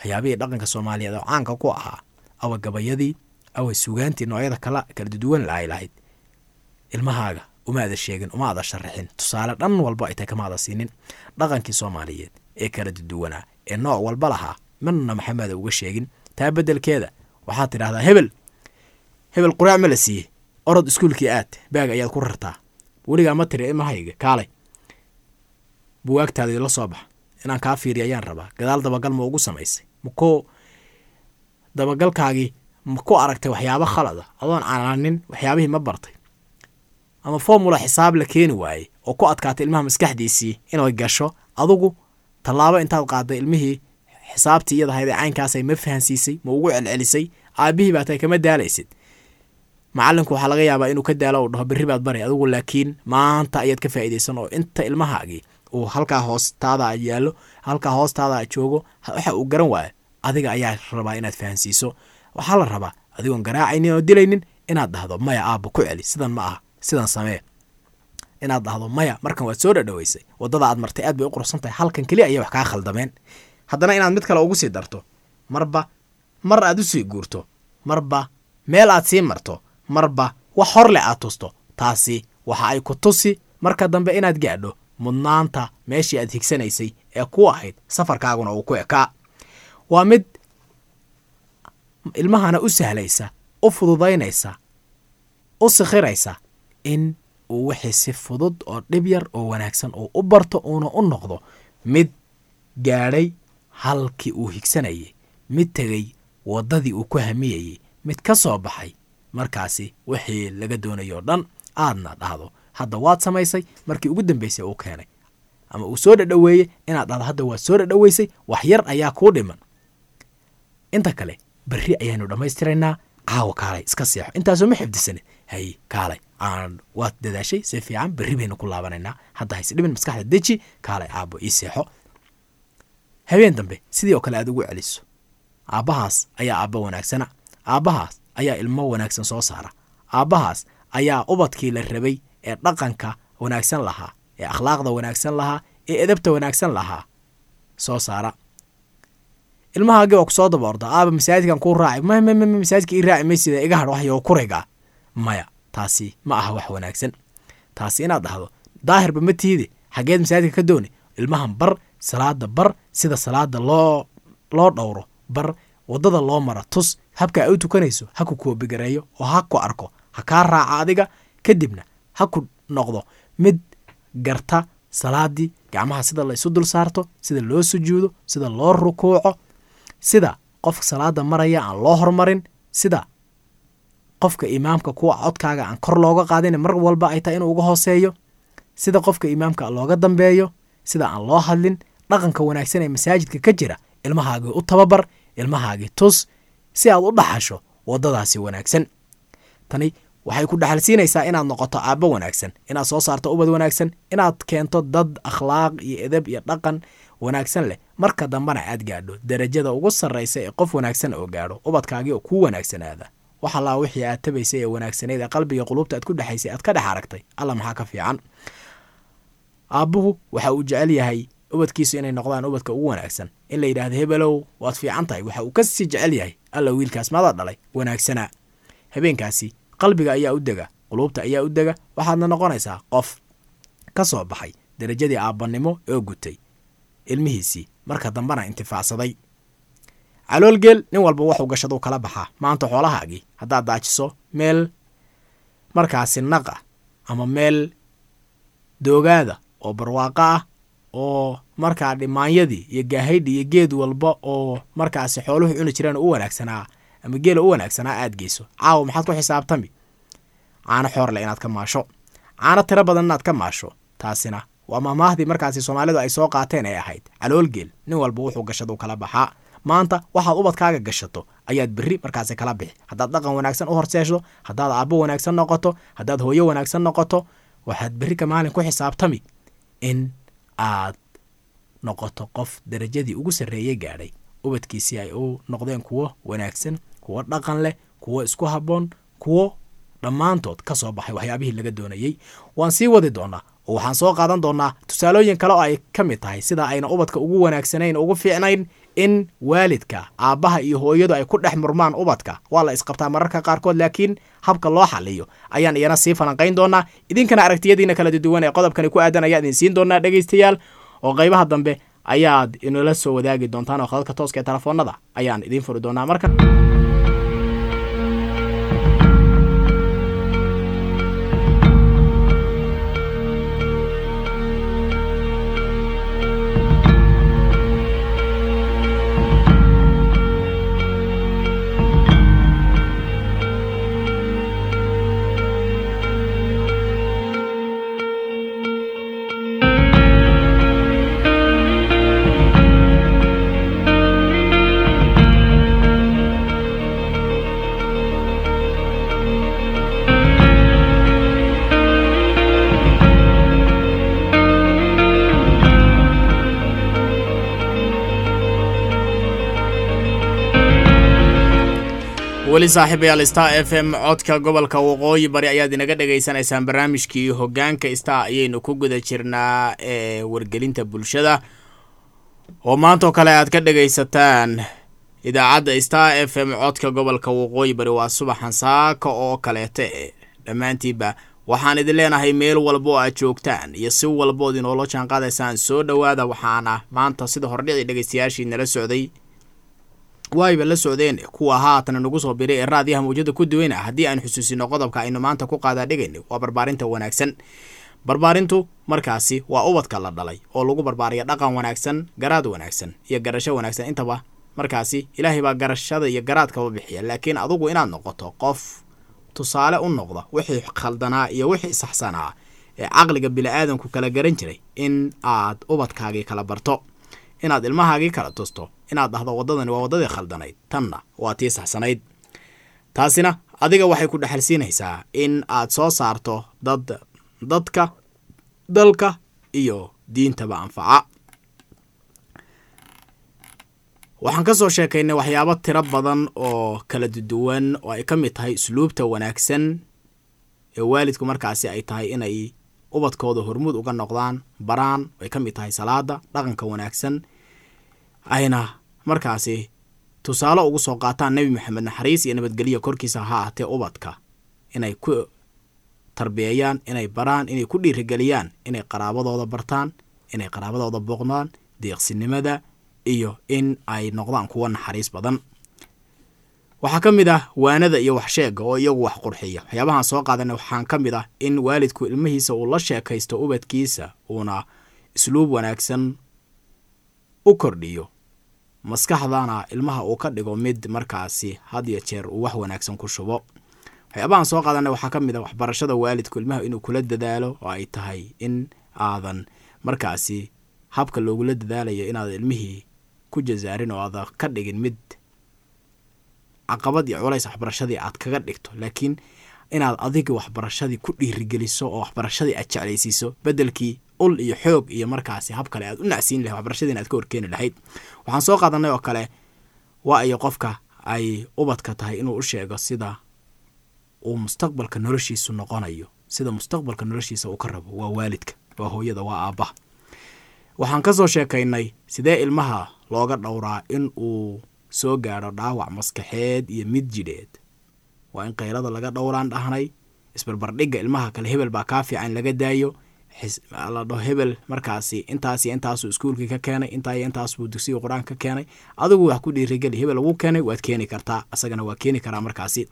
waxyaabihii dhaqanka soomaaliyeed oo caanka ku ahaa awa gabayadii awa sugaantii noocyada kala kala duduwan ay lahayd ilmahaaga uma ada sheegin uma ada sharaxin tusaale dhan walba ay tahay kama ada siinin dhaqankii soomaaliyeed ee kala duduwanaa ee nooc walba lahaa midna maxameda uga sheegin taa beddelkeeda waxaad tidhahdaa hebel hebel quraac ma la siiyey orod iskuulkii aad baag ayaad ku rartaa weligaa ma tiri imahayga kaalay buwaagtaadii la soo bax inaan kaa fiiriya ayaan rabaa gadaal dabagal ma ugu samaysay makoo dabagalkaagii ma ku aragtay waxyaabo khalada adoon canaanin waxyaabihii ma bartay ama formula xisaab la keeni waayey oo ku adkaatay ilmaha maskaxdiisii inay gasho adugu tallaabo intaad qaaday ilmihii xisaabtii iyadahaydee caynkaasay ma fahansiisay ma ugu celcelisay aabihii baa tahay kama daalaysid macalinku waxaa laga yaabaa inuu ka daalo u dhaho berri baad bari adigu laakiin maanta ayaad ka faa'iidaysan oo inta ilmahaagii uu halkaa hoostaada yaallo halkaa hoostaada joogo waxa uu garan waayo adiga ayaa rabaa inaad fahansiiso waxaa la rabaa adigoon garaacaynin oo dilaynin inaad dhahdo maya aabba ku celi sidan ma aha sidan samee inaad dhahdo maya markan waad soo dhadhaweysay waddada aad martay aad bay u quruxsan tahay halkan keliya ayay wax kaa khaldameen haddana inaad mid kale ugu sii darto marba mar aad u sii guurto marba meel aad sii marto marba wax horle aad tusto taasi waxa ay ku tusi marka dambe inaad gaadho mudnaanta meeshii aad higsanaysay ee ku ahayd safarkaaguna uu ku ekaa waa mid ilmahana u sahlaysa u fududaynaysa u sikhiraysa in uu wixii si fudud oo dhib yar oo wanaagsan uu u barto uuna u noqdo mid gaadhay halkii uu higsanayay mid tegey waddadii uu ku hamiyayey mid ka soo baxay markaasi wixii laga doonayoo dhan aadna dhahdo hadda waad samaysay markii ugu dambaysay uu keenay ama uu soo dhadhoweeyey inaad dhahdo hadda waad soo dhadhoweysay wax yar ayaa kuu dhiman inta kale berri ayaanu dhammaystiraynaa caawa kaalay iska seexo intaasoo ma xifdisane hay kaalay aan waad dadaashay si fiican berri baynu ku laabanaynaa hadda hayse dhibin maskaxda deji kaalay aabbo ii seexo habeen dambe sidii oo kale aad ugu celiso aabbahaas ayaa aabba wanaagsana aabbahaas ayaa ilmo wanaagsan soo saara aabbahaas ayaa ubadkii la rabay ee dhaqanka wanaagsan lahaa ee akhlaaqda wanaagsan lahaa ee edabta wanaagsan lahaa soo saara ilmahaagii oo kusoo daba orda aaba masaajidkan kuu raaci mmmm masaajidka ii raaci maysida iga hadh waxyo kuriga maya taasi ma aha wax wanaagsan taasi inaad dhahdo daahirba ma tiide xaggeed masaajidka ka dooni ilmahan bar salaada bar sida salaada loo loo dhowro bar waddada loo mara tus habka ay u tukanayso ha ku koobigareeyo oo ha ku arko ha kaa raaca adiga kadibna ha ku noqdo mid garta salaadii gacmaha sida la isu dul saarto sida loo sujuudo sida loo rukuuco sida qofka salaada maraya aan loo hormarin sida qofka imaamka kuwa codkaaga aan kor looga qaadin mar walba ay tahay inuu uga hooseeyo sida qofka imaamka looga dambeeyo sida aan loo hadlin dhaqanka wanaagsan ee masaajidka ka jira ilmahaagii u tababar ilmahaagii tus si aad u dhaxasho waddadaasi wanaagsan tani waxay ku dhaxalsiinaysaa inaad noqoto aabbo wanaagsan inaad soo saarto ubad wanaagsan inaad keento dad akhlaaq iyo edab iyo dhaqan wanaagsan leh marka dambena aad gaadho darajada ugu sarraysa ee qof wanaagsan oo gaadho ubadkaagii oo kuu wanaagsanaada wax allaa wixii aad tabaysay ee wanaagsaneyd ee qalbiga quluubta aad ku dhexaysay aad ka dhex aragtay alla maxaa ka fiican aabbuhu waxa uu jecel yahay ubadkiisu inay noqdaan ubadka ugu wanaagsan in la yidhaahdo hebelow waad fiican tahay waxa uu ka sii jecel yahay alla wiilkaas maada dhalay wanaagsanaa habeenkaasi qalbiga ayaa u dega quluubta ayaa u dega waxaadna noqonaysaa qof ka soo baxay darajadii aabbannimo oo gutay ilmihiisii marka dambena intifaacsaday caloolgeel nin walba waxuu gashaduu kala baxaa maanta xoolahaagii haddaad daajiso meel markaasi naq ah ama meel doogaada oo barwaaqo ah oo markaa dhimaanyadii iyo gaahaydhi iyo geed walba oo markaasi xooluhu cuni jireen u wanaagsanaa ama geela u wanaagsanaa aad geyso caawa maxaad ku xisaabtami caano xoorle inaad ka maasho caano tiro badan inaad ka maasho taasina waa mahmaahdii markaasi soomaalidu ay soo qaateen ee ahayd caloolgeel nin walba wuxuu gashaduu kala baxaa maanta waxaad ubadkaaga gashato ayaad berri markaasi kala bixi haddaad dhaqan wanaagsan u horseesho haddaad aabbo wanaagsan noqoto haddaad hooyo wanaagsan noqoto waxaad berri ka maalin ku xisaabtami in aad noqoto qof darajadii ugu sarreeyey gaadhay ubadkiisii ay u noqdeen kuwo wanaagsan kuwo dhaqan leh kuwo isku habboon kuwo dhammaantood ka soo baxay waxyaabihii laga doonayey waan sii wadi doonaa oo waxaan soo qaadan doonaa tusaalooyin kale oo ay ka mid tahay sida ayna ubadka ugu wanaagsanayn ugu fiicnayn in waalidka aabbaha iyo hooyadu ay ku dhex murmaan ubadka waa la isqabtaa mararka qaarkood laakiin habka loo xaliyo ayaan iyana sii falanqayn doonaa idinkana aragtiyadiina kala duwan ee qodobkani ku aadan ayaa idin siin doonaa dhegaystayaal oo qaybaha dambe ayaad inala soo wadaagi doontaan oo khadadka tooska ee telefoonada ayaan idiin furi doonaa marka weli saaxiibayaal star f m codka gobolka waqooyi bari ayaad inaga dhegaysanaysaan barnaamijkii hogaanka star ayaynu ku guda jirnaa ee wargelinta bulshada oo maantoo kale aad ka dhegaysataan idaacadda star f m codka gobolka waqooyi bari waa subaxan saaka oo kaleeta e dhammaantiinba waxaan idin leenahay meel walba oo aad joogtaan iyo si walbood inoola jaan qaadaysaan soo dhowaada waxaana maanta sida hordhicii dhegaystayaashii nala socday waayba la socdeen kuwa haatan nagu soo biray ee raadiyaha mawjada ku duweyna haddii aan xusuusino qodobka aynu maanta ku qaadaa dhigayna waa barbaarinta wanaagsan barbaarintu markaasi waa ubadka la dhalay oo lagu barbaariya dhaqan wanaagsan garaad wanaagsan iyo garasho wanaagsan intaba markaasi ilaahay baa garashada iyo garaadkaba bixiya laakiin adugu inaad noqoto qof tusaale u noqda wixii khaldanaa iyo wixii saxsanaa ee caqliga bili-aadanku kala garan jiray in aad ubadkaagii kala barto inaad ilmahaagii kala tusto inaad dhahdo waddadani waa waddadii khaldanayd tanna waa tii saxsanayd taasina adiga waxay ku dhexalsiinaysaa in aad soo saarto dad dadka dalka iyo diintaba anfaca waxaan ka soo sheekaynay waxyaabo tiro badan oo kala duwan oo ay ka mid tahay usluubta wanaagsan ee waalidku markaasi ay tahay inay ubadkooda hormuud uga noqdaan baraan ay ka mid tahay salaada dhaqanka wanaagsan ayna markaasi tusaale ugu soo qaataan nebi maxamed naxariis iyo nabadgelyo korkiisa ha ahatee ubadka inay ku tarbiyeeyaan inay baraan inay ku dhiirigeliyaan inay qaraabadooda bartaan inay qaraabadooda booqdaan deeqsinimada iyo in ay noqdaan kuwa naxariis badan waxaa ka mid ah waanada iyo waxsheega oo iyagu wax qurxiya waxyaabahaan soo qaadana waxaan ka mid ah in waalidku ilmihiisa uu la sheekaysto ubadkiisa uuna isluub wanaagsan u kordhiyo maskaxdana ilmaha uu ka dhigo mid markaasi had iyo jeer uu wax wanaagsan ku shubo waxyaabahaan soo qaadana waxaa ka mid ah waxbarashada waalidku ilmaha inuu kula dadaalo oo ay tahay in aadan markaasi habka loogula dadaalayo inaadan ilmihii ku jasaarin oo aadan ka dhigin mid caqabad iyo culays waxbarashadii aad kaga dhigto laakiin inaad adiga waxbarashadii ku dhiirigeliso oo waxbarashadii aad jeclaysiiso bedelkii ul iyo xoog iyo markaasi hab kale aad u nacsiin lahay waxbarashadiina aad ka horkeeni lahayd waxaan soo qaadanay oo kale waa iyo qofka ay ubadka tahay inuu u sheego sida uu mustaqbalka noloshiisu noqonayo sida mustaqbalka noloshiisa uu ka rabo waa waalidka waa hooyada waa aabbaha waxaan ka soo sheekaynay sidee ilmaha looga dhowraa in uu soo gaadho dhaawac maskaxeed iyo mid jidheed waa in kayrada laga dhowraan dhahnay isbarbardhigga ilmaha kale hebel baa kaa fiican laga daayo la dhaho hebel markaasi intaas iyo intaasuu iskuulkii ka keenay intaa iyo intaas buu dugsiga qur-aanka ka keenay adigu wax ku dhiirigeli hebel lagu keenay waad keeni kartaa asagana waa keeni karaa markaasi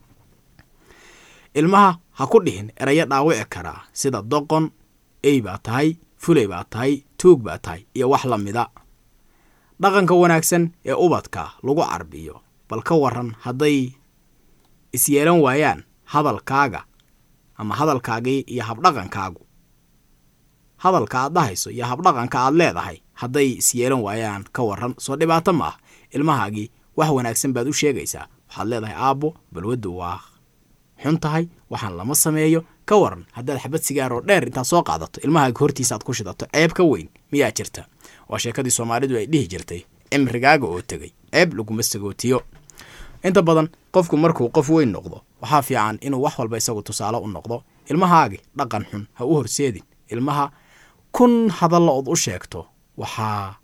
ilmaha ha ku dhihin erayo dhaawici karaa sida doqon ey baa tahay fuley baa tahay tuug baa tahay iyo wax la mida dhaqanka wanaagsan ee ubadka lagu carbiyo bal ka waran hadday isyeelan waayaan hadalkaaga ama hadalkaagii iyo habdhaqankaagu hadalka aad dhahayso iyo habdhaqanka aad leedahay hadday isyeelan waayaan ka waran soo dhibaato ma ah ilmahaagii wax wanaagsan baad u sheegaysaa waxaad leedahay aabbo balwaddu waa xun tahay waxaan lama sameeyo ka waran haddaad xabad sigaaroo dheer intaad soo qaadato ilmahaaga hortiisa aad ku shidato ceeb ka weyn miyaa jirta waa sheekadii soomaalidu ay dhihi jirtay cimrigaaga oo tegey ceeb laguma sagootiyo inta badan qofku markuu qof weyn noqdo waxaa fiican inuu wax walba isagu tusaale u noqdo ilmahaagi dhaqan xun ha u horseedin ilmaha kun hadalla ood u sheegto waxaa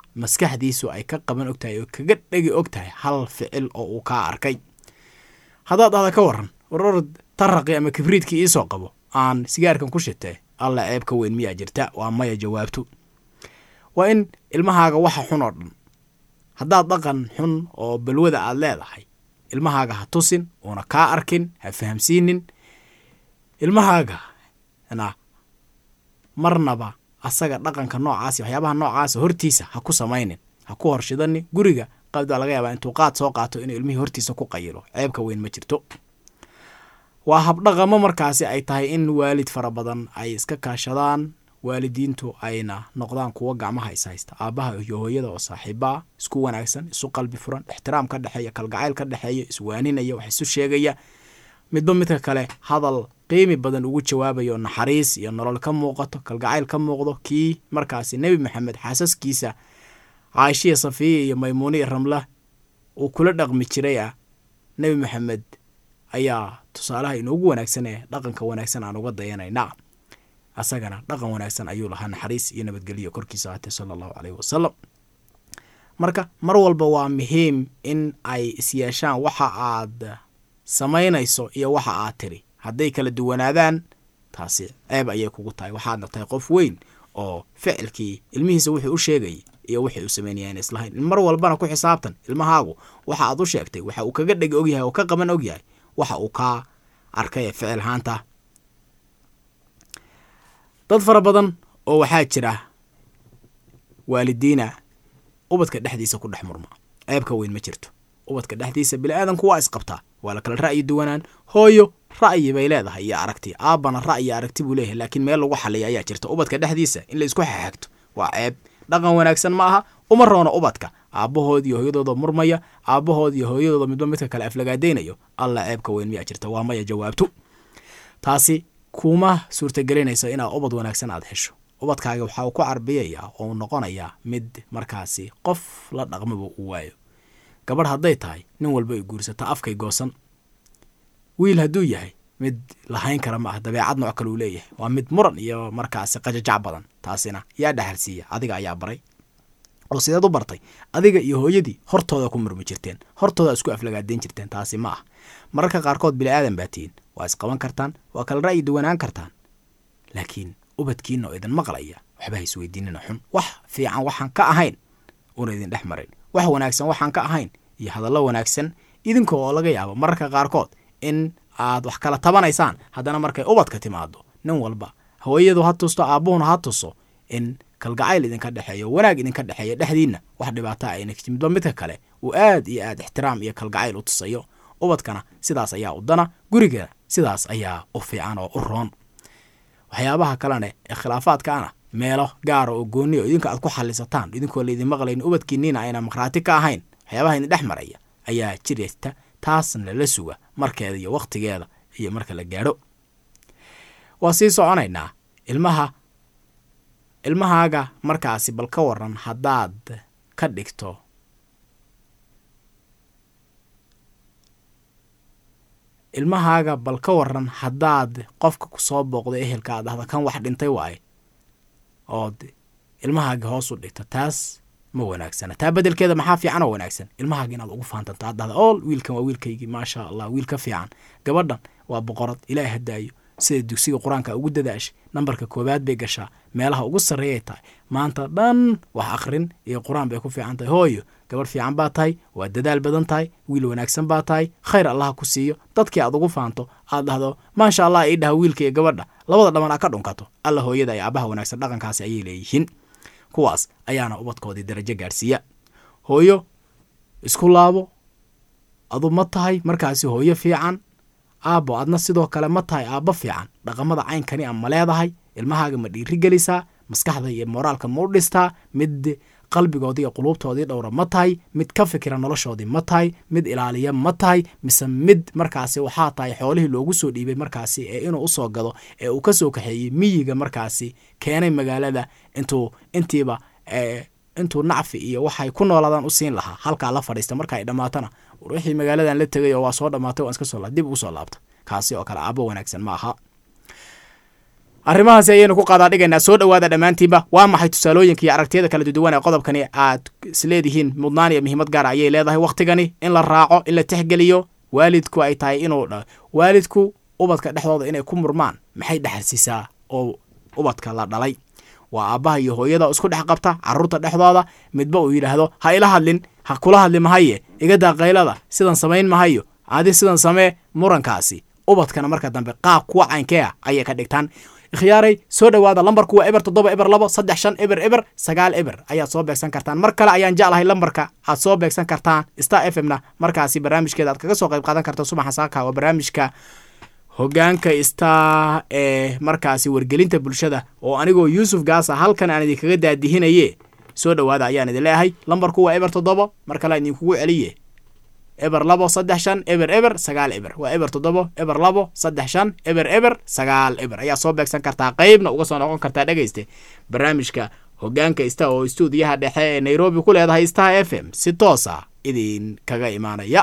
maskaxdiisu ay ka qaban og tahay oo kaga dhegi og tahay hal ficil oo uu kaa arkay haddaad dhahda ka waran waror taraqi ama kibriidkii iisoo qabo aan sigaarkan ku shitee alla ceeb ka weyn miyaa jirta waa maya jawaabtu waa in ilmahaaga waxa xun oo dhan haddaad dhaqan xun oo balwada aad leedahay ilmahaaga ha tusin uuna kaa arkin ha fahamsiinin ilmahaaga na marnaba asaga dhaqanka noocaasi waxyaabaha noocaasa hortiisa ha ku samaynin ha ku horshidani guriga qabdaa laga yaabaa intuu qaad soo qaato inuu ilmihii hortiisa ku qayilo ceebka weyn ma jirto waa habdhaqamo markaasi ay tahay in waalid fara badan ay iska kaashadaan waalidiintu ayna noqdaan kuwo gacmaha is haysta aabbaha iyo hooyada oo saaxiibaa isku wanaagsan isu qalbi furan ixtiraam ka dhexeeya kalgacayl ka dhexeeya iswaaninaya wax isu sheegaya midba midka kale hadal qiimi badan ugu jawaabayo naxariis iyo nolol ka muuqato kalgacayl ka muuqdo kii markaasi nebi maxamed xaasaskiisa caashiya safiya iyo maymuune iyo ramla uu kula dhaqmi jiray ah nebi maxamed ayaa tusaalaha inoogu wanaagsan ee dhaqanka wanaagsan aan uga dayanayna asagana dhaqan wanaagsan ayuu lahaa naxariis iyo nabadgelyo korkiisa ahaatee sala allahu caleyhi wasalam marka mar walba waa muhiim in ay isyeeshaan waxa aad samaynayso iyo waxa aad tiri hadday kala duwanaadaan taasi ceeb ayay kugu tahay waxaadna tahay qof weyn oo ficilkii ilmihiisa wuxuu u sheegayay iyo wixii uu sameynaya ina islahayn in mar walbana ku xisaabtan ilmahaagu waxa aad u sheegtay waxa uu kaga dhegi ogyahay oo ka qaban ogyahay waxa uu kaa arkay ee ficil haanta dad fara badan oo waxaa jira waalidiina ubadka dhexdiisa ku dhex murma ceebka weyn ma jirto ubadka dhexdiisa bili-aadanku waa isqabtaa waa la kala ra'yi duwanaan hooyo ra'yi bay leedahay iyo aragti aabbana ra'yi aragti buu leeyahay laakiin meel lagu xaliya ayaa jirta ubadka dhexdiisa in la isku xaxagto waa ceeb dhaqan wanaagsan ma aha uma roona ubadka aabbahood iyo hooyadooda murmaya aabbahood iyo hooyadooda midba midka kale aflagaadaynayo alla ceebka weyn miyaa jirta waa maya jawaabtu taasi kuma suurtagelinayso inaad ubad wanaagsan aad hesho ubadkaaga waxa uu ku carbiyayaa oo noqonayaa mid markaasi qof la dhaqmaba uu waayo gabadh hadday tahay nin walba ay guursata afkay goosan wiil hadduu yahay mid lahayn kara ma ah dabeecad nooc kale uu leeyahay waa mid muran iyo markaasi qajajac badan taasina yaa dhaxalsiiya adiga ayaa baray oo sideed u bartay adiga iyo hooyadii hortooda ku murmi jirteen hortooda isku aflagaadeyn jirteen taasi ma ah mararka qaarkood bili-aadan baa tihiin waa isqaban kartaan waa kala ra'yi duwanaan kartaan laakiin ubadkiina oo idin maqlaya waxba ha isweydiinina xun wax fiican waxaan ka ahayn una idin dhex marin wax wanaagsan waxaan ka ahayn iyo hadallo wanaagsan idinka oo laga yaabo mararka qaarkood in aad wax kala tabanaysaan haddana markay ubadka timaado nin walba hooyadu ha tusto aabbuhuna ha tuso in kalgacayl idinka dhexeeyo wanaag idinka dhexeeya dhexdiinna wax dhibaata ayna midba midka kale uu aad iyo aad ixtiraam iyo kalgacayl u tusayo ubadkana sidaas ayaa u dana guriga sidaas ayaa u fiican oo u roon waxyaabaha kalene ee khilaafaadkaana meelo gaara oo gooniya idinka aad ku xalisataan idinkoo laydin maqlayn ubadkiiniina ayna maqhraati ka ahayn waxyaabaha idin dhex maraya ayaa jirta taasna la suga markeeda iyo wakhtigeeda iyo marka la gaadho waa sii soconaynaa ilmaha ilmahaaga markaasi bal ka waran haddaad ka dhigto ilmahaaga bal ka waran haddaad qofka ku soo booqdo ehelka aad dhahda kan wax dhintay waaye ood ilmahaaga hoos u dhigto taas ma wanaagsana taa bedelkeeda maxaa fiican oo wanaagsan ilmahaaga inaad ugu faantanto aad dhahda ool wiilkan waa wiilkaygii maasha allah wiil ka fiican gabadhan waa boqorad ilaahi hadaayo sida dugsiga qur-aanka ugu dadaashay nambarka koowaad bay gashaa meelaha ugu sarreeyay tahay maanta dhan wax akhrin iyo qur-aan bay ku fiican tahay hooyo gabadh fiican baa tahay waa dadaal badan tahay wiil wanaagsan baa tahay khayr allaha ku siiyo dadkii aad ugu faanto aad dhahdo maasha allah ii dhaha wiilka iyo gabadha labada dhaman aad ka dhunkato alla hooyada iyo aabaha wanaagsan dhaqankaasi ayay leeyihiin kuwaas ayaana ubadkoodii darajo gaadhsiiya hooyo isku laabo adu ma tahay markaasi hooyo fiican aabbo adna sidoo kale ma tahay aabbo fiican dhaqamada caynkani a ma leedahay ilmahaaga ma dhiiri gelisaa maskaxda iyo moraalka ma u dhistaa mid qalbigoodii iyo quluubtoodii dhowra ma tahay mid ka fikira noloshoodii ma tahay mid ilaaliya ma tahay mise mid markaasi waxaa tahay xoolihii loogu soo dhiibay markaasi ee inuu usoo gado ee uu ka soo kaxeeyey miyiga markaasi keenay magaalada intuu intiiba intuu nacfi iyo waxay ku noolaadaan u siin lahaa halkaa la fadhiista marka ay dhammaatana wixii magaaladan la tegay oo waa soo dhammaatay waan iska soo dib ugu soo laabta kaasi oo kale aabbo wanaagsan ma aha arrimahaasi ayaynu ku qaadaa dhigaynaa soo dhowaada dhammaantiinba waa maxay tusaalooyinka iyo aragtiyada kala duwan ee qodobkani aad isleedihiin mudnaan iyo muhiimad gaara ayay leedahay wakhtigani in la raaco in la tixgeliyo waalidku ay tahay inuu dha waalidku ubadka dhexdooda inay ku murmaan maxay dhexalsiisaa oo ubadka la dhalay waa aabbaha iyo hooyada isku dhex qabta carruurta dhexdooda midba uu yidhaahdo ha ila hadlin ha kula hadli mahaye iga daa qaylada sidan samayn mahayo adi sidan samee murankaasi ubadkana marka dambe qaab kuwa caynkee ah ayay ka dhigtaan ikhyaaray soo dhowaada lambarku waa eber toddoba eber labo saddex shan eber eber sagaal eber ayaad soo beegsan kartaan mar kale ayaan jeclahay lambarka aad soo beegsan kartaan star f m na markaasi barnaamijkeeda aad kaga soo qayb qaadan karta subaxa saaka waa barnaamijka hogaanka star ee markaasi wargelinta bulshada oo anigoo yuusuf gaasa halkan aan idinkaga daadihinaye soo dhowaada ayaan idin leeyahay lambarku waa eber toddoba mar kale idinkugu celiye eber labo saddex shan eber eber sagaal eber waa eber toddobo eber labo saddex shan eber eber sagaal eber ayaa soo beegsan kartaa qeybna uga soo noqon kartaa dhegayste barnaamijka hogaanka star oo stuudiyaha dhexe ee nairobi ku leedahay star f m si toosa idin kaga imaanaya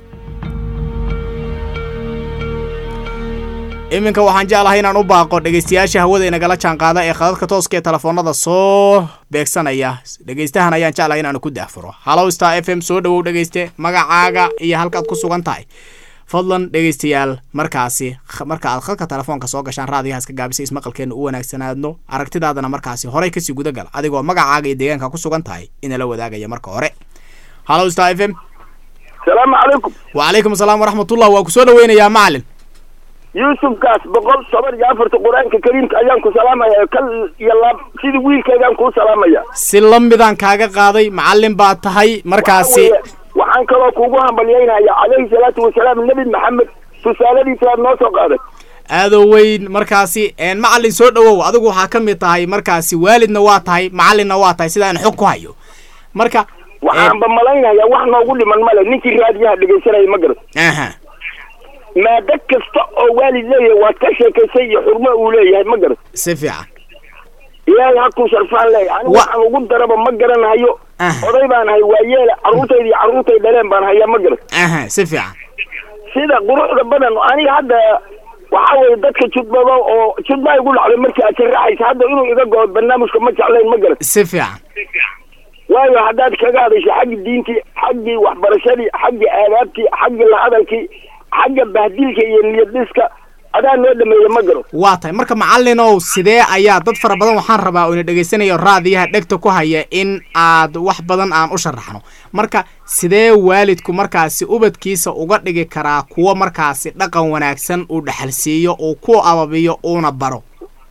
iminka waxaan jeclahay inaan u baaqo dhegaystayaasha hawada inagala jaanqaada ee khadadka tooska ee telefoonada soo beegsanaya dhegaystahan ayaan jeclahay inaanu ku daafuro hallow star f m soo dhowow dhegayste magacaaga iyo halkaad ku sugan tahay fadlan dhegaystayaal markaasi marka aad khadka telefoonka soo gashaan raadiyaha iska gaabisa ismaqalkeena u wanaagsanaadno aragtidaadana markaasi horey kasii gudagal adigoo magacaaga iyo deegaanka ku sugan tahay inala wadaagaya marka hore hallow star f m salaamu calaykum wacalaykum asalaam waraxmatullah waa ku soo dhaweynayaa macalin yuusufkaas boqol toban iyo afarta qur-aanka kariimka ayaan ku salaamaya kal iyo laab sidii wiilkaygaan kuu salaamaya si lamidaan kaaga qaaday macallin baad tahay markaasi waxaan kaloo kuugu hambalyaynaya calayhi salaatu wasalaam nebi maxamed tusaaladiisa aad noo soo qaaday aadoo weyn markaasi macallin soo dhowow adigu waxaa ka mid tahay markaasi waalidna waa tahay macallinna waa tahay sida aan xog ku hayo marka waxaanba malaynaya wax noogu dhiman male ninkii raadiyaha dhegaysanaya ma garat aha maado kasta oo waalid leeyahay waad ka sheekaysay iyo xurmo uu leeyahay ma garat si fiican ilaahay hakuu sharfaan leeyahay anigu waxaan ugu daraba ma garanayo oday baan hay waa yeele carruurtayda iyo carruurtay dhaleen baan hayaa ma garat aha si fiican sida quruxda badan aniga hadda waxaa weeye dadka judbaba oo judbaa igu dhacday markii aad sharaxaysa hadda inuu iga goo barnaamijka ma jeclayn ma garat si fiican waayo haddaad kaga hadasho xaggi diintii xaggii waxbarashadii xaggii aadaabtii xaggii lahadalkii xagga bahdilka iyo niyadhiska adaa noo dhameeya ma garo waa tahay marka macallinow sidee ayaa dad fara badan waxaan rabaa oo ina dhegaysanayo raadiyaha dhegta ku haya in aad wax badan aan u sharaxno marka sidee waalidku markaasi ubadkiisa uga dhigi karaa kuwo markaasi dhaqan wanaagsan uu dhexalsiiyo uu ku ababiyo uuna baro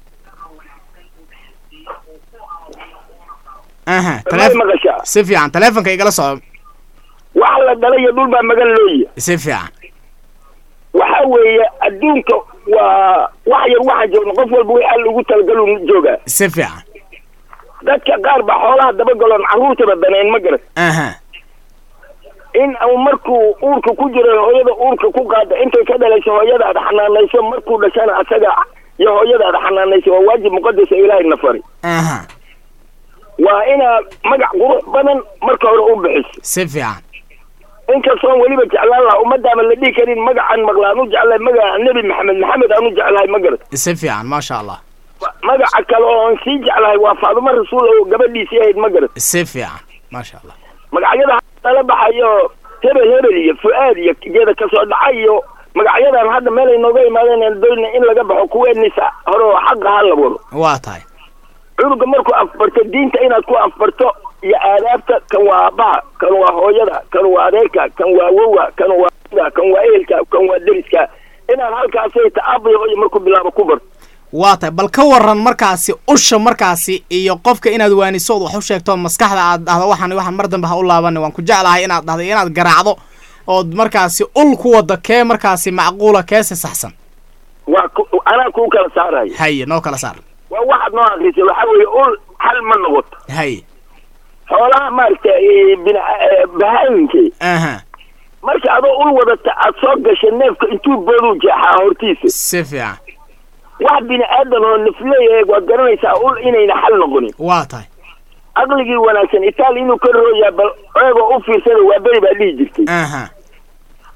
aha maqashaa si fiican taleefonka igala soco wax la dhalay iyo dhul baa magan looya si fiican waxa weeye adduunka waa wax yar waxaan joogna qof walba wixii alla ugu talagalu joogaa si fiican dadka qaar baa xoolaha dabagaloon carruurtaba danayn ma garan aha in uu markuu uurka ku jiro hooyada uurka ku qaada intay ka dhalayso hooyada aad xanaanayso markuu dhashana asaga iyo hooyada aad xanaanayso waa waajib muqadasa ilaahay na fari aha waa inaad magac qurux badan marka hore u bixiso si fiican inkastoon weliba jeclaan lahaa ummadaama la dhihi karin magacaan maqlaan u jeclahay magaca nebi maxamed maxamed aan u jeclahay ma garat si fiican maasha allah magaca kale oo aan sii jeclahay waa faadumo rasuul oo gabadhiisii ahayd ma garat si fiican maasha allah magacyada lala baxayo hebel hebel iyo fu-aad iyo geeda kasoo dhaca iyo magacyadan hadda meel ay nooga imaadeen doyna in laga baxo kuweenisa hore oo xaqa ha la wado waa tahay cunuga markuu afbarto diinta inaad ku afbarto iyo aadaabta kan waa aabbaha kan waa hooyada kan waa adeerka kan waa wowa kan waa da kan waa ehelka kan waa deriska inaad halkaasay ta-aabaya iyo markuu bilaabo ku barto waa tahay bal ka waran markaasi usha markaasi iyo qofka inaad waaniso od wax u sheegto maskaxda aad dhahdo waxaan waxaan mar dambe ha u laabani waan ku jeclahay inaad dhahdo inaad garaacdo ood markaasi ul ku wado kee markaasi macquula keese saxsan waa ku anaa kuu kala saarayo haye noo kala saar waa waxaad noo akrisay waxaa weeye ul xal ma noqoto haye xoolaha maaragta bina bahaayinkii aha marka adoo ul wadata aad soo gasha neefka intuu booduu jeexaa hortiisa si fiican wax bini aadan oo nafleeyahay waad garanaysaa ul inayna xal noqonin waa tahay aqligii wanaagsan itaali inuu ka rooyaa bal eegoo u fiirsada waa beri baa dhihi jirtay aha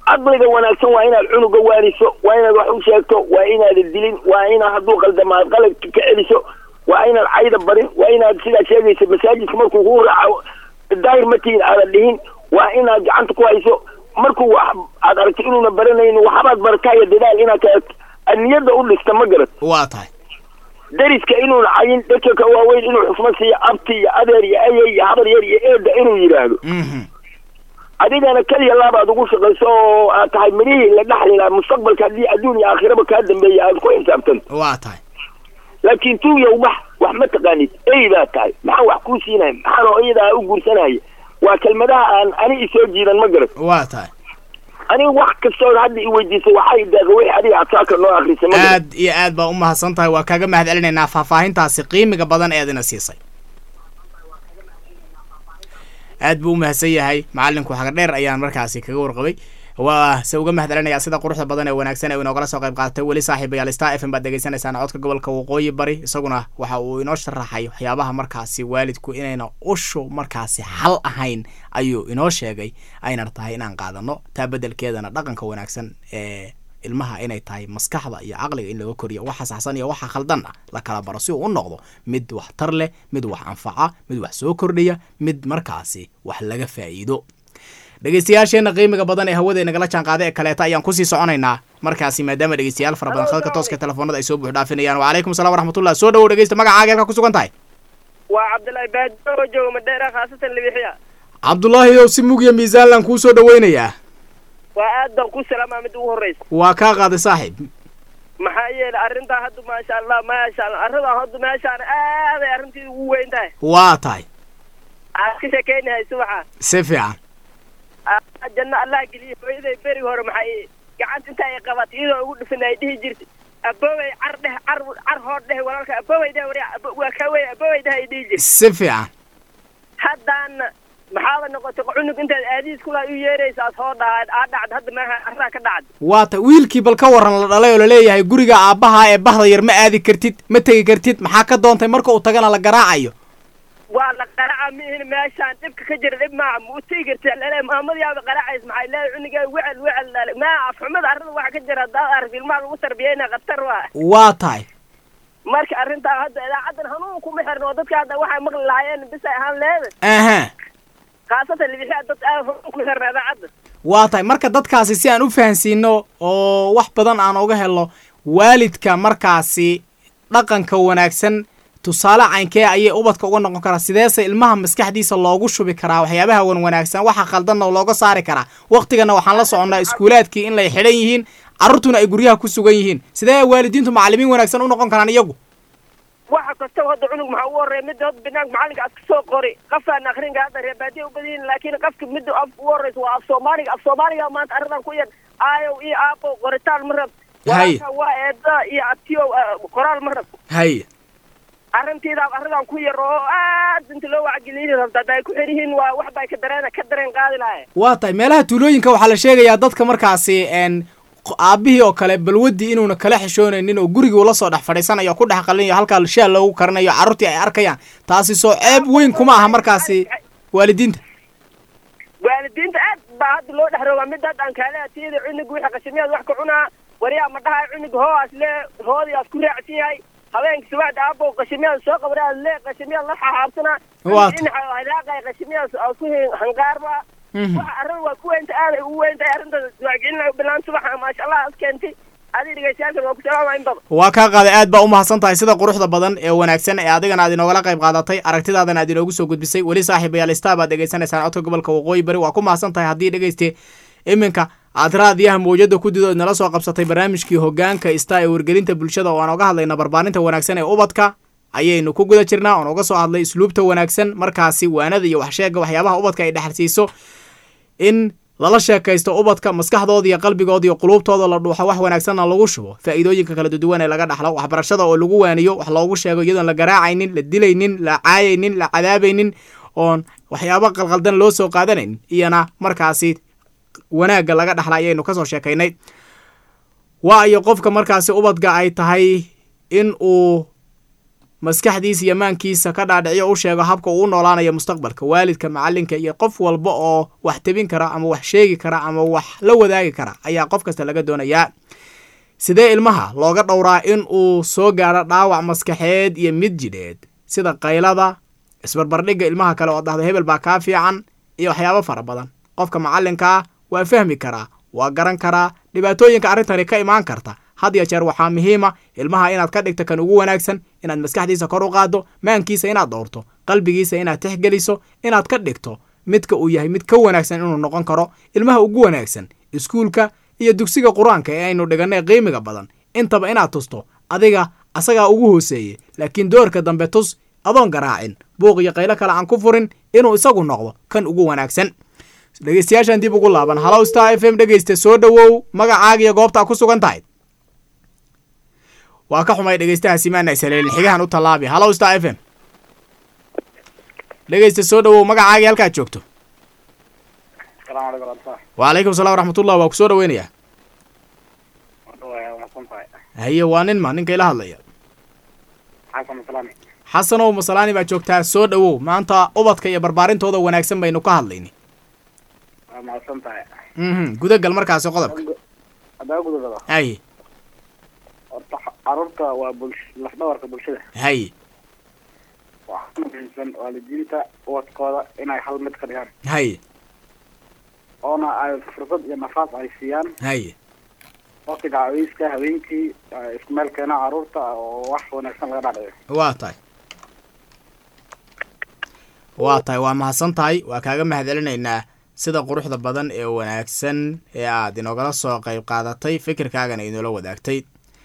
caqliga wanaagsan waa inaad cunuga waaniso waa inaad wax u sheegto waa inaadan dilin waa inaad hadduu qaldamaad qaladka ka celiso waa inaad cayda barin waa inaad sidaa sheegaysa masaajidka markuu kuu raaco daahir matihin aadan dhihin waa inaad gacanta ku hayso markuu wax aad aragto inuuna baranayn waxbaad barataayo dadaal inaad ka niyadda u dhista ma garat waa tahay dariska inuuna cayin dadka ka waaweyn inuu xusmo siiyo abti iyo adeer iyo ayey iyo habar yar iyo eeda inuu yidhaahdo mhm adigana keliya laabaad ugu shaqayso oo aad tahay mirihii la dhaxli lahaa mustaqbalka haddii adduun iyo aakhiraba kaa dambeeya aad ku xisaabtanto waa tahay laakiin tuuyow wax wax ma taqaanid eydaa tahay maxaan wax kuu siinaya maxaan hooyadaa u guursanaya waa kelmadaha aan ani isoo jiidan ma garan waa tahay aniga wax kastoo hadda i weydiisay waxay deeqa wixii adiga adsaaka noo akrisay ma garan aad iyo aad baa u mahadsan tahay waa kaaga mahad celinaynaa faahfaahintaasi qiimiga badan ee adina siisay aad buu u mahadsan yahay macalinku xaga dheer ayaan markaasi kaga warqabay waa se uga mahad celinayaa sida quruxda badan ee wanaagsan ee uu inoogala soo qayb qaadatay weli saaxiibayaal star f m baad degeysanaysaan codka gobolka waqooyi bari isaguna waxa uu inoo sharaxay waxyaabaha markaasi waalidku inayna ushu markaasi xal ahayn ayuu inoo sheegay ayna tahay inaan qaadano taa bedelkeedana dhaqanka wanaagsan ee ilmaha inay tahay maskaxda iyo caqliga in laga koriyo waxa saxsan iyo waxa khaldan ah la kala baro si uu u noqdo mid waxtar leh mid wax anfaca mid wax soo kordhiya mid markaasi wax laga faa'iido dhegeystayaasheenna qiimiga badan ee hawada nagala jaan qaaday ee kaleeta ayaan kusii soconaynaa markaasi maadaama dhegeystayaal fara badan khadka tooska telefoonada ay soo buux dhaafinayaan wacalaykum salaam waraxmatullah soo dhawow dhegeysta magacaaga halkaa ku sugan tahay waa cabdullaahi baadoo jooga madheera khaasatan libixiya cabdullaahi ow si mugya miisaanlan kuu soo dhaweynayaa waa aad baan ku salaamaa mid ugu horreysa waa kaa qaaday saaxiib maxaa yeelay arrintaa hadda maasha allah maasha allah arrintaa hadda meeshaan aaday arrintii ugu weyn tahay waa tahay aad ka sheekeynahay subaxa si fiican Aa, janno allah geliye hooyaday beri hore maxay gacanta inta ay qabatay iyadoo ugu dhufin ay dhihi jirtay aboowey car dheh car car hood dheh walaalka aboowey dheh wari waa ka wey aboowey dheh ay dhihi jirtay si fiican haddaana maxaaba noqotay cunug intaad aadiis kula u yeeraysa aad soo dhahaad aad dhacd hadda maaha arraa ka dhacda waa ta wiilkii bal ka waran la dhalay oo laleeyahay guriga aabbaha ee bahda yar ma aadi kartid ma tegi kartid maxaa ka doontay marka uu tagana la garaacayo waa la qaraca mihin meeshaan dhibka ka jira dhib maaha ma u tegi karti lele maamadiyaaba qaracays maxay leedahay cunigaa wecel wecel dhale maa afxumada arrada waxa ka jira haddaad aragti ilmaha lagu tarbiyeyna khatar waa waa tahay marka arrintaa hadda idaacaddan hanuun kuma xirno oo dadka hadda waxay maqli lahaayeen bis ay ahaan leeda aha khaasatan libixia dad aad hanuun kuma xirna idaacadda waa tahay marka dadkaasi si aan u fahansiino oo wax badan aan uga helo waalidka markaasi dhaqanka wanaagsan tusaale caynkee ayay ubadka uga noqon karaa sideese ilmaha maskaxdiisa loogu shubi karaa waxyaabaha wan wanaagsan waxa khaldanna looga saari karaa waktigana waxaan la soconnaa iskuulaadkii in lay xidhan yihiin carruurtuna ay guryaha ku sugan yihiin sidee waalidiintu macallimiin wanaagsan u noqon karaan iyagu waxa kastaba hadda cunug maxaa ugu horreeya midda hadda banaanka macallinka aad kasoo qori qafaan akrinka hadda reebaadiya u badan yihin laakiin qafka midda af ugu horreysa waa af soomaaliga af soomaaliga maanta arrintan ku yar aayow iyo aabow qoritaan ma rab Hay. walaalka waa eeda iyo abtiyow ah, qoraal ma rab hay arrintiidaa arrintan ku yar oo aad inta loo wacgeliyini rabta hadda ay ku xir yihiin waa wax bay ka dareen ka dareen qaadi lahaye waa tahay meelaha tuulooyinka waxaa la sheegayaa dadka markaasi n aabihii oo kale balwadii inuuna kala xishoonaynin oo gurigii ula soo dhex fadhiisanayo oo ku dhex qalinayo halkaa shaal loogu karinayo carruurtii ay arkayaan taasi soo ceeb weyn kuma aha markaasi waalidiinta waalidiinta aad baa hadda loo dhex rogaa mid hadda aan kaale atiyada cunug wixii qashimiyaad wax ka cunaa waryaa ma dhahay cunug hooas le hoodii aad ku raacsan yahay habeenka subaxda aabow qashimiyaad soo qabraa le qashimiyaad la xaxaabsanaa Waa ta- hadaaqay qashimiyaad aad ku hanqaarba Mhm. waxa arrin waa ku weynta aad ay ugu weyntahay arrinta wacgelina bilaan subaxa maasha allah as keentay adi dhegeystayaalkan waa ku salaama in badan waa kaa qaaday aad baa u mahadsan tahay sida quruxda badan ee wanaagsan ee adigana aad inoogala qayb qaadatay aragtidaadana aad inoogu soo gudbisay weli saaxiibayaal star baad dhegeysanaysaan codka gobolka waqooyi bari waa ku mahadsan tahay haddii dhegeyste iminka aad raadiyaha mawjada ku didood nala soo qabsatay barnaamijkii hogaanka star ee wargelinta bulshada oo aan oga hadlayna barbaarinta wanaagsan ee ubadka ayaynu ku guda jirnaa oon uga soo hadlay isluubta wanaagsan markaasi waanada iyo waxsheega waxyaabaha ubadka ay dhexalsiiso in lala sheekaysto ubadka maskaxdooda iyo qalbigooda iyo quluubtooda la dhuuxo wax wanaagsanna lagu shubo faa'iidooyinka kala duwan ee laga dhaxlo waxbarashada oo lagu waaniyo wax loogu sheego iyadoon la garaacaynin la dilaynin la caayaynin la cadaabaynin oon waxyaabo qalqaldan loo soo qaadanayn iyana markaasi wanaagga laga dhaxla ayaynu kasoo sheekaynay waa iyo qofka markaasi ubadka ay tahay in uu maskaxdiisa iyo maankiisa ka dhaadhiciyo u sheego habka uu u noolaanayo mustaqbalka waalidka macalinka iyo qof walba oo wax tebin kara ama wax sheegi kara ama wax la wadaagi kara ayaa qof kasta laga doonayaa sidee ilmaha looga dhowraa in uu soo gaadho dhaawac maskaxeed iyo mid jidheed sida qaylada isbarbardhigga ilmaha kale oo dhahda hebel baa kaa fiican iyo waxyaabo fara badan qofka macalinkaa waa fahmi karaa waa garan karaa dhibaatooyinka arrintani ka imaan karta had ya jeer waxaa muhiima ilmaha inaad ka dhigto kan ugu wanaagsan inaad maskaxdiisa kor u qaaddo maankiisa inaad dhowrto qalbigiisa inaad tixgeliso inaad ka dhigto midka uu yahay mid ka wanaagsan inuu noqon karo ilmaha ugu wanaagsan iskuulka iyo dugsiga qur-aanka ee aynu dhigannay qiimiga badan intaba inaad tusto adiga asagaa ugu hooseeyey laakiin doorka dambe tus adoon garaacin buuq iyo qaylo kale aan ku furin inuu isagu noqdo kan ugu wanaagsan dhegeystayaashan dib ugu laaban halow star f m dhegeysta soo dhowow magacaaga iyo goobtaa ku sugan tahay waa ka xumay dhegeystahaasi maana isaleelin xigahan u tallaabi halow star f m dhegeysta soo dhowow magacaagii halkaad joogto السلام عليكم ورحمة الله wacalaykum salam waraxmatullah waa ku soo dhoweynayaa والله وحسن طاي haye waa nin ma ninka ila hadlaya حسن سلامي xasanow masalaani baa joogtaa soo dhowow maanta ubadka iyo barbaarintooda wanaagsan baynu ka hadlayni ما حسن طاي mhm gudagal markaasi qodobka هذا أقول هذا haye عرفت وبلش لفدورك بلشدة haye waxaa muhiimsan waalidiinta ubadkooda inay hal mid ka dhigaan haye oona ay fursad iyo nafaas ay siiyaan haye waqtiga caweyska habeenkii ay isku meel keenaan carruurta oo wax wanaagsan laga dhaadhiyo waa tahay waa tahay waa mahadsan tahay waa kaaga mahadcelinaynaa sida quruxda badan ee wanaagsan ee aad inogala soo qayb qaadatay fikirkaagana inoola wadaagtay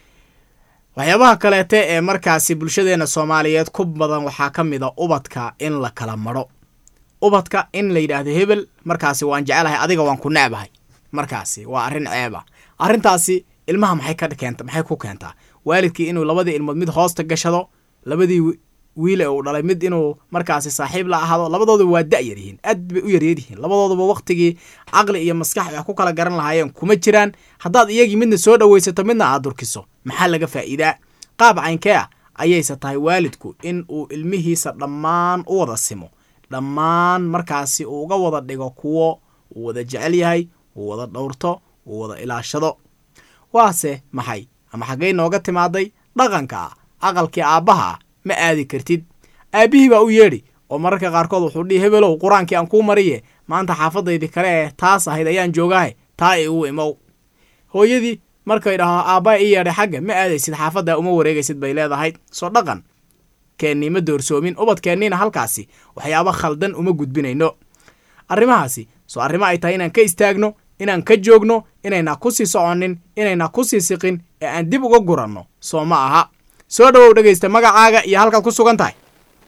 waxyaabaha kaleete ee markaasi bulshadeena soomaaliyeed ku badan waxaa ka mid a ubadka in la kala madho ubadka in la yidhaahdo hebel markaasi waan jecelahay adiga waan ku necbahay markaasi waa arrin ceeba arrintaasi ilmaha maxay ka keenta maxay ku keentaa waalidkii inuu labadii ilmood mid hoosta gashado labadii wi- wiil ee uu dhalay mid inuu markaasi saaxiib la ahaado labadooduba waa da' yar yihiin aad bay u yaryar yihiin labadooduba waqtigii caqli iyo maskax wax ku kala garan lahaayeen kuma jiraan haddaad iyagii midna soo dhowaysato midna aad durkiso maxaa laga faa'iidaa qaab caynkee ah ayayse tahay waalidku in uu ilmihiisa dhammaan u wada simo dhammaan markaasi uu uga wada dhigo kuwo uu wada jecel yahay uu wada dhowrto uu wada ilaashado waase maxay ama xaggay nooga timaaday dhaqanka ah aqalkii aabbaha ah ma aadi kartid aabbihii baa u yeedhi oo mararka qaarkood wuxuu dhihi hebelow qur-aankii aan kuu mariye maanta xaafadaydii kale ee taas ahayd ayaan joogaahe taa igu imow hooyadii markay dhaho aabbaa ii yeedhay xagga ma aadaysid xaafaddaa uma wareegaysid bay leedahay soo dhaqan keennii ma doorsoomin ubadkeenniina halkaasi waxyaabo khaldan uma gudbinayno arrimahaasi soo arrimo ay tahay inaan ka istaagno inaan ka joogno inaynaa ku sii soconin inaynaa ku sii siqin ee aan dib uga guranno soo ma aha soo dhowow dhegaysta magacaaga iyo halkaad ku sugan tahay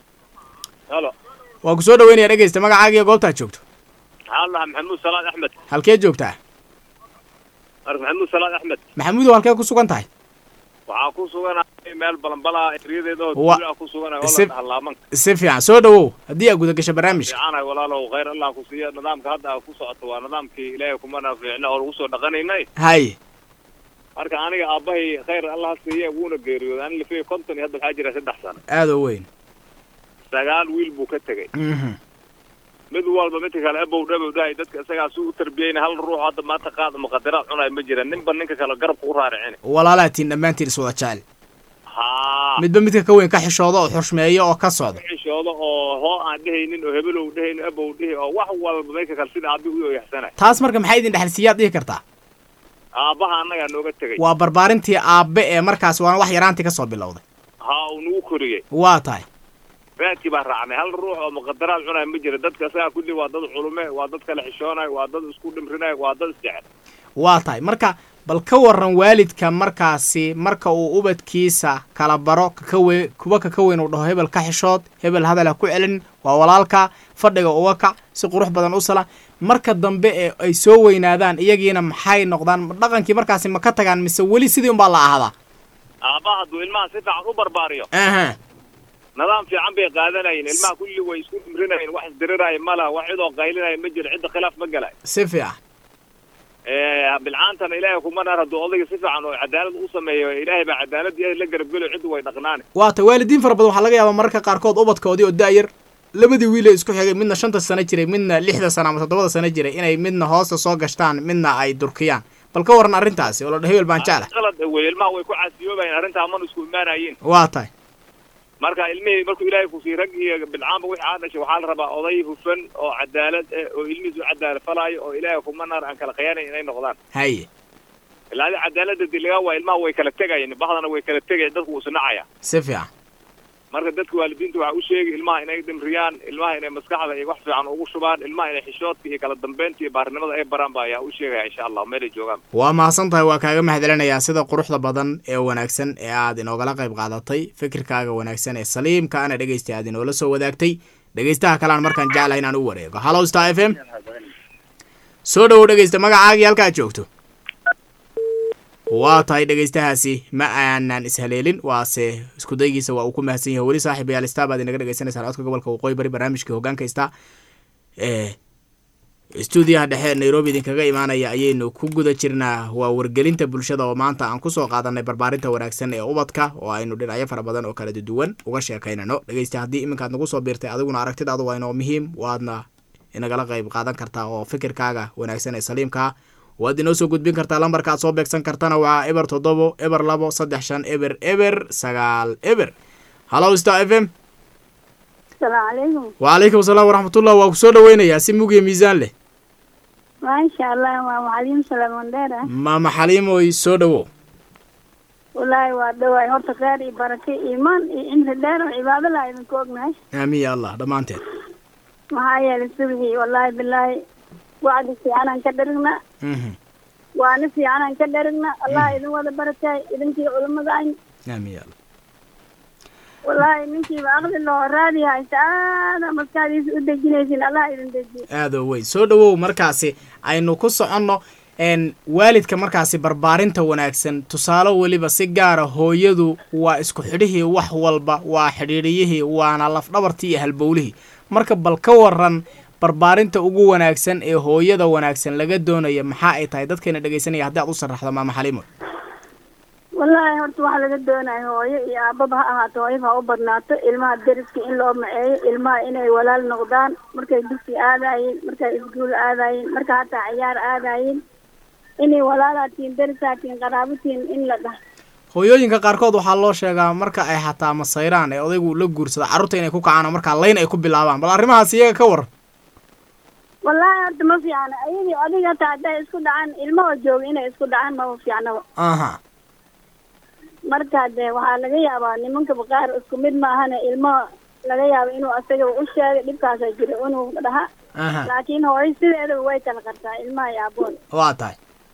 halo waa ku soo dhoweynaya dhegaysta magacaaga iyo goobtaad joogto waxaan lahaa maxamuud salaad axmed halkee joogtaa marka maxamuud salaad axmed maxamuudow halkee ku sugan tahay waxaa ku suganahay meel balanbalaa eryadeeda oo Wa- tuulaa ku suganahay si- oo la dhahalaamanka si fiican soo dhowow haddii aad gudagasho barnaamijka fiicanahay walaalow khayr allah ku siiya nidaamka hadda aa ku socoto waa nidaamkii ilaahay kumana fiicna oo lagu soo dhaqanaynay haye marka aniga aabbahay khayr allah siiye wuuna geeriyooday ani lafiya konton iyo hadda waxaa jira saddex sano aada u weyn sagaal wiil buu ka tegey mhm mid walba midka kale abow dhabow dhahay dadka isagaa si u tarbiyeyna hal ruux hadda maanta qaad muqadaraad cunay ma jira ninba ninka kale garabka u raaricini walaalaatiin dhammaantiin iswada jecel haa midba midka ka weyn ka xishooda oo xushmeeya oo ka socda xishooda oo hoo aan dhehaynin oo hebelow dhehaynin abow dhehi oo wax walba meydka kale sida aabi u yaxsanay taas marka maxay idin dhexalsiiyaad dhihi kartaa aabbaha annagaa nooga tegey waa barbaarintii aabbe ee markaas waana wax yaraantii ka soo bilowday haa uu nagu koriyey waa tahay raadkii baa raacnay hal ruux oo muqadaraad cunay ma jira dadka isagaa kulli waa dad culume waa dad kale xishoonay waa dad isku dhimrinay waa dad isjecel waa tahay marka bal ka waran waalidka markaasi marka uu ubadkiisa kala baro kaka we kuwa kaka weyn uu dhaho hebel ka xishood hebel hadal ha ku celin waa walaalka fadhiga uga kac si qurux badan u sala marka dambe ee ay soo weynaadaan iyagiina maxay noqdaan ma dhaqankii markaasi ma ka tagaan mise weli sidii unbaa la ahaadaa aabbaha hadduu ilmaha si fiican u barbaariyo aha nidaam fiican bay qaadanayeen ilmaha kulli way isku dhimrinayeen wax isdiriraya ma laha wax cidoo qaylinaya ma jiro cidda khilaaf ma galay si fiican bilcaantana ilaahay kuma naar hadduu odayga si fiican oo cadaalad u sameeyo ilaahay baa cadaalad iyo la garabgelo ciddu way dhaqnaani waa ta waalidiin fara badan waxaa laga yaabaa mararka qaarkood ubadkoodii oo da-yar labadii wiil ee isku xigay midna shanta sano jiray midna lixda sano ama toddobada sano jiray inay midna hoosta soo gashtaan midna ay durkiyaan bal ka waran arrintaasi oo la hebel baan jecla qalad wey ilmaha way ku caasiyoobayeen arrintaa mana isku imaanayeen waa tahay marka ilmihii markuu ilaahay kusii rag iyo bilcaanba wixii aad dhashay waxaa la rabaa oday hufan oo cadaalad eh oo ilmihiis u cadaalad falaayo oo ilaahay kuma naar aan kala khiyaanayn inay noqdaan haye ilaa adi cadaaladda dilagaa waa ilmaha way kala tegayeen bahdana way kala tegayen dadku wuu sinacaya si fiican marka dadka waalidiinta waxaa u sheegay ilmaha inay dhimriyaan ilmaha inay maskaxda iyo wax fiican ugu shubaan ilmaha inay xishoodka iyo kala dambeynta iyo baarinimada ay baraan ba ayaa u sheegaya insha allah meelay joogaan waa mahadsan tahay waa kaaga mahadcelinayaa sida quruxda badan ee wanaagsan ee aad inoogala qayb qaadatay fikirkaaga wanaagsan ee saliimka ana dhegeystay aad inoola soo wadaagtay dhegeystaha kalean markaan jeclahay inaan u wareego hallow star f m soo dhowow dhegeysta magacaagii halkaad joogto waa tahay dhegeystahaasi ma aanan ishaleelin waase iskudaygiisa waa uu ku mahadsan yahay weli saaxiibayaal star baad inaga dhegeysanaysaa codka gobolka waqooyi bari barnaamijka hogaanka star ee stuudiyaha dhexe nairobi idinkaga imaanaya ayaynu ku guda jirnaa waa wargelinta bulshada oo maanta aan kusoo qaadanay barbaarinta wanaagsan ee ubadka oo aynu dhinacyo fara badan oo kala duwan uga sheekaynano dhegeysta haddii iminkaad nagu soo biirtay adiguna aragtidaadu waa inoo muhiim waadna inagala qayb qaadan kartaa oo fikirkaaga wanaagsan ee saliimkaa waad inoo soo gudbin kartaa lambarka aad soo beegsan kartana waa eber toddobo eber labo saddex shan eber eber sagaal eber hallow star f m asalaamu calaykum wacalaykum asalaam waraxmatullah waa kusoo dhaweynayaa si mug iyo miisaan leh maasha allah waa macaliim salaamandheer ah maama xaliimoy soo dhowow wallaahi waa dhawaay horta kheyr iyo barake iimaan iyo cimri dheer oo cibaado laa idinku ognahay aamiin ya allah dhammaanteed maxaa yeelay subigii wallaahi bilaahi wacdi fiicanaan ka dherigna mhm waana fiicanaan ka dherigna allah idin wada barakay idinkii culimada ayn aamiin ya allah wallaahi ninkiiba aqli loo raadi haysa aada maskaxdiisa u dejinaysin allah idin dejiye aadoo wey soo dhowow markaasi aynu ku soconno n waalidka markaasi barbaarinta wanaagsan tusaale weliba si gaara hooyadu waa isku xidhihii wax walba waa xidhiidhiyihii waana lafdhabartii iyo halbowlihii marka bal ka waran barbaarinta ugu wanaagsan ee hooyada wanaagsan laga doonaya maxaa ay tahay dadkayna dhegaysanaya haddii aad u sharaxdo maama xaliimo wallaahi horta waxaa laga doonayo hooyo iyo aababa ha ahaato hooyaba ha u badnaato ilmaha deriska in loo maceeyo ilmaha inay walaal noqdaan markay dugsi aadaayeen markay iskuul aadaayeen marka hataa ciyaar aadaayeen inay walaalaatiin derisaatiin qaraabatiin in la dhah hooyooyinka qaarkood waxaa loo sheegaa marka ay xataa masayraan ee odaygu la guursado carruurta inay ku kacaan oo markaa layn ay ku bilaabaan bal arrimahaas iyaga ka waran wallaahi horta ma fiicna ayadii adiga hataa hadday isku dhacaan ilmahoo jooga inay isku dhacaan maba fiicnaba aha marka dee waxaa laga yaabaa nimankaba qaar isku mid maahane ilmaha laga yaabo inuu asaga u sheegay dhibkaasa jira inuu dhaha aha laakiin hooyo sideedaba way kala qartaa ilmaha iyo aaboon waa tahay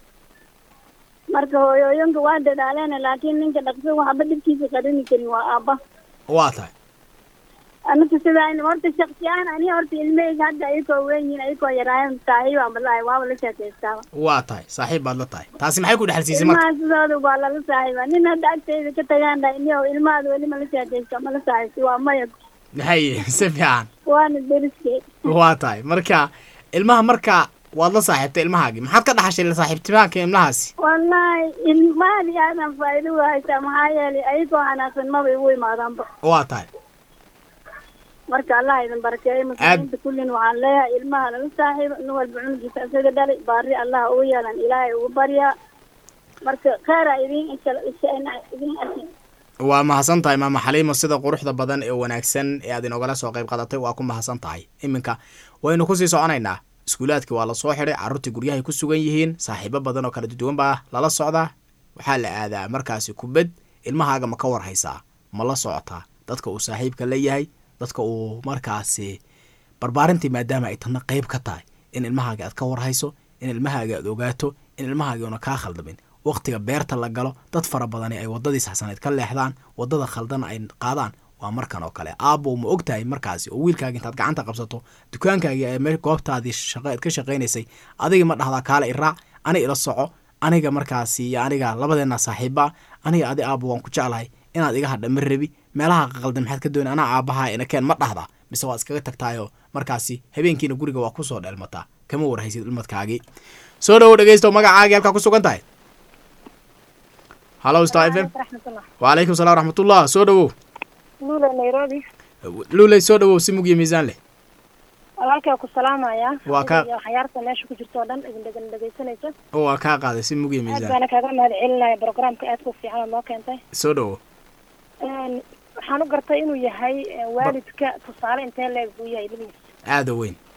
marka hooyooyinka waa dadaaleen laakiin ninka dhaqso waxba dhibkiisa qarini karin waa aabba waa tahay anaka sidaa in horta shaksi ahaan aniga horta ilmahayga hadda ayakoo weyn yihiin ayakoo yaraayan saaxiibaan balaahi waaba la sheekaystaaba waa tahay saaxiib baad la tahay taasi maxay ku dhexalsiisay marka ilmaha sidooda waa lala saaxiiba nin hadda agtayda ka tagaan dha iniyo ilmahaada weli ma la sheekaysta ma la saaxiibta waa maya haye si fiican waana deriskey waa tahay marka ilmaha marka waad la saaxiibtay ilmahaagii maxaad ka dhaxashay la saaxiibtimaanka ilmahaasi wallaahi ilmahaadi aadan faa'iido u haysaa maxaa yeelay ayagoo xanaaqsan maba igu imaadaanba waa tahay marka allah idin barakeeyo muslimiinta kullin waxaan leeyahay ilmaha lala saaxiibo nin walba cunugiisa isaga dhalay baari allah ugu yeelan ilaahay ugu baryaa marka kheyra idin insha idin arkin waa mahadsan tahay maama xaliimo sida quruxda badan ee wanaagsan ee aad inogala soo qayb qadatay waa ku mahadsan tahay iminka waynu kusii soconaynaa iskuulaadkii waa lasoo xidhay carruurtii guryahay ku sugan yihiin saaxiibo badan oo kala duwan baa lala socdaa waxaa la aadaa markaasi kubad ilmahaaga ma ka war haysaa ma la socotaa dadka uu saaxiibka la yahay dadka uu markaasi barbaarintii maadaama ay tana qayb ka tahay in ilmahaaga aad ka warhayso in ilmahaaga aad ogaato in ilmahaaga una kaa khaldamin waqtiga beerta la galo dad fara badani ay wadadii saxsaneed ka leexdaan wadada khaldana ay qaadaan waa markan oo kale aabbow ma og tahay markaasi oo wiilkaaga intaad gacanta qabsato dukaankaagii ee me goobtaadii shaqa aad ka shaqaynaysay adiga ma dhahdaa kaale iraac ani ila soco aniga markaasi iyo aniga labadeena saaxiibbaa aniga adi aabbo waan ku jeclahay inaad iga hadha ma rabi meelaha qaldan maxaad ka doonay anaa aabbaha inakeen ma dhahdaa mise waa iskaga tagtaayoo markaasi habeenkiina guriga waa kusoo dheelmataa kama warhaysid ilmadkaagii soo dhawow dhegeysto magacaagii halkaa ku sugan tahay hallo star f m wacalaykum salam waraxmatullah soo dhawow nuule nairobi luuley soo dhawow si mug iyo miisaan leh walaalkaa ku salaamaya Waa ka- iyo waxyaarta meesha ku jirto oo dhan idin dhegan dhegeysanayso waa kaa qaaday si mug iyo aad miisaan baana kaaga mahad celinaya programka aadka u fiican oo noo keentay soo dhawow Een, waxaan u gartay inuu yahay eh, waalidka tusaale intee leeg buu yahay ilmihiisa aada u weyn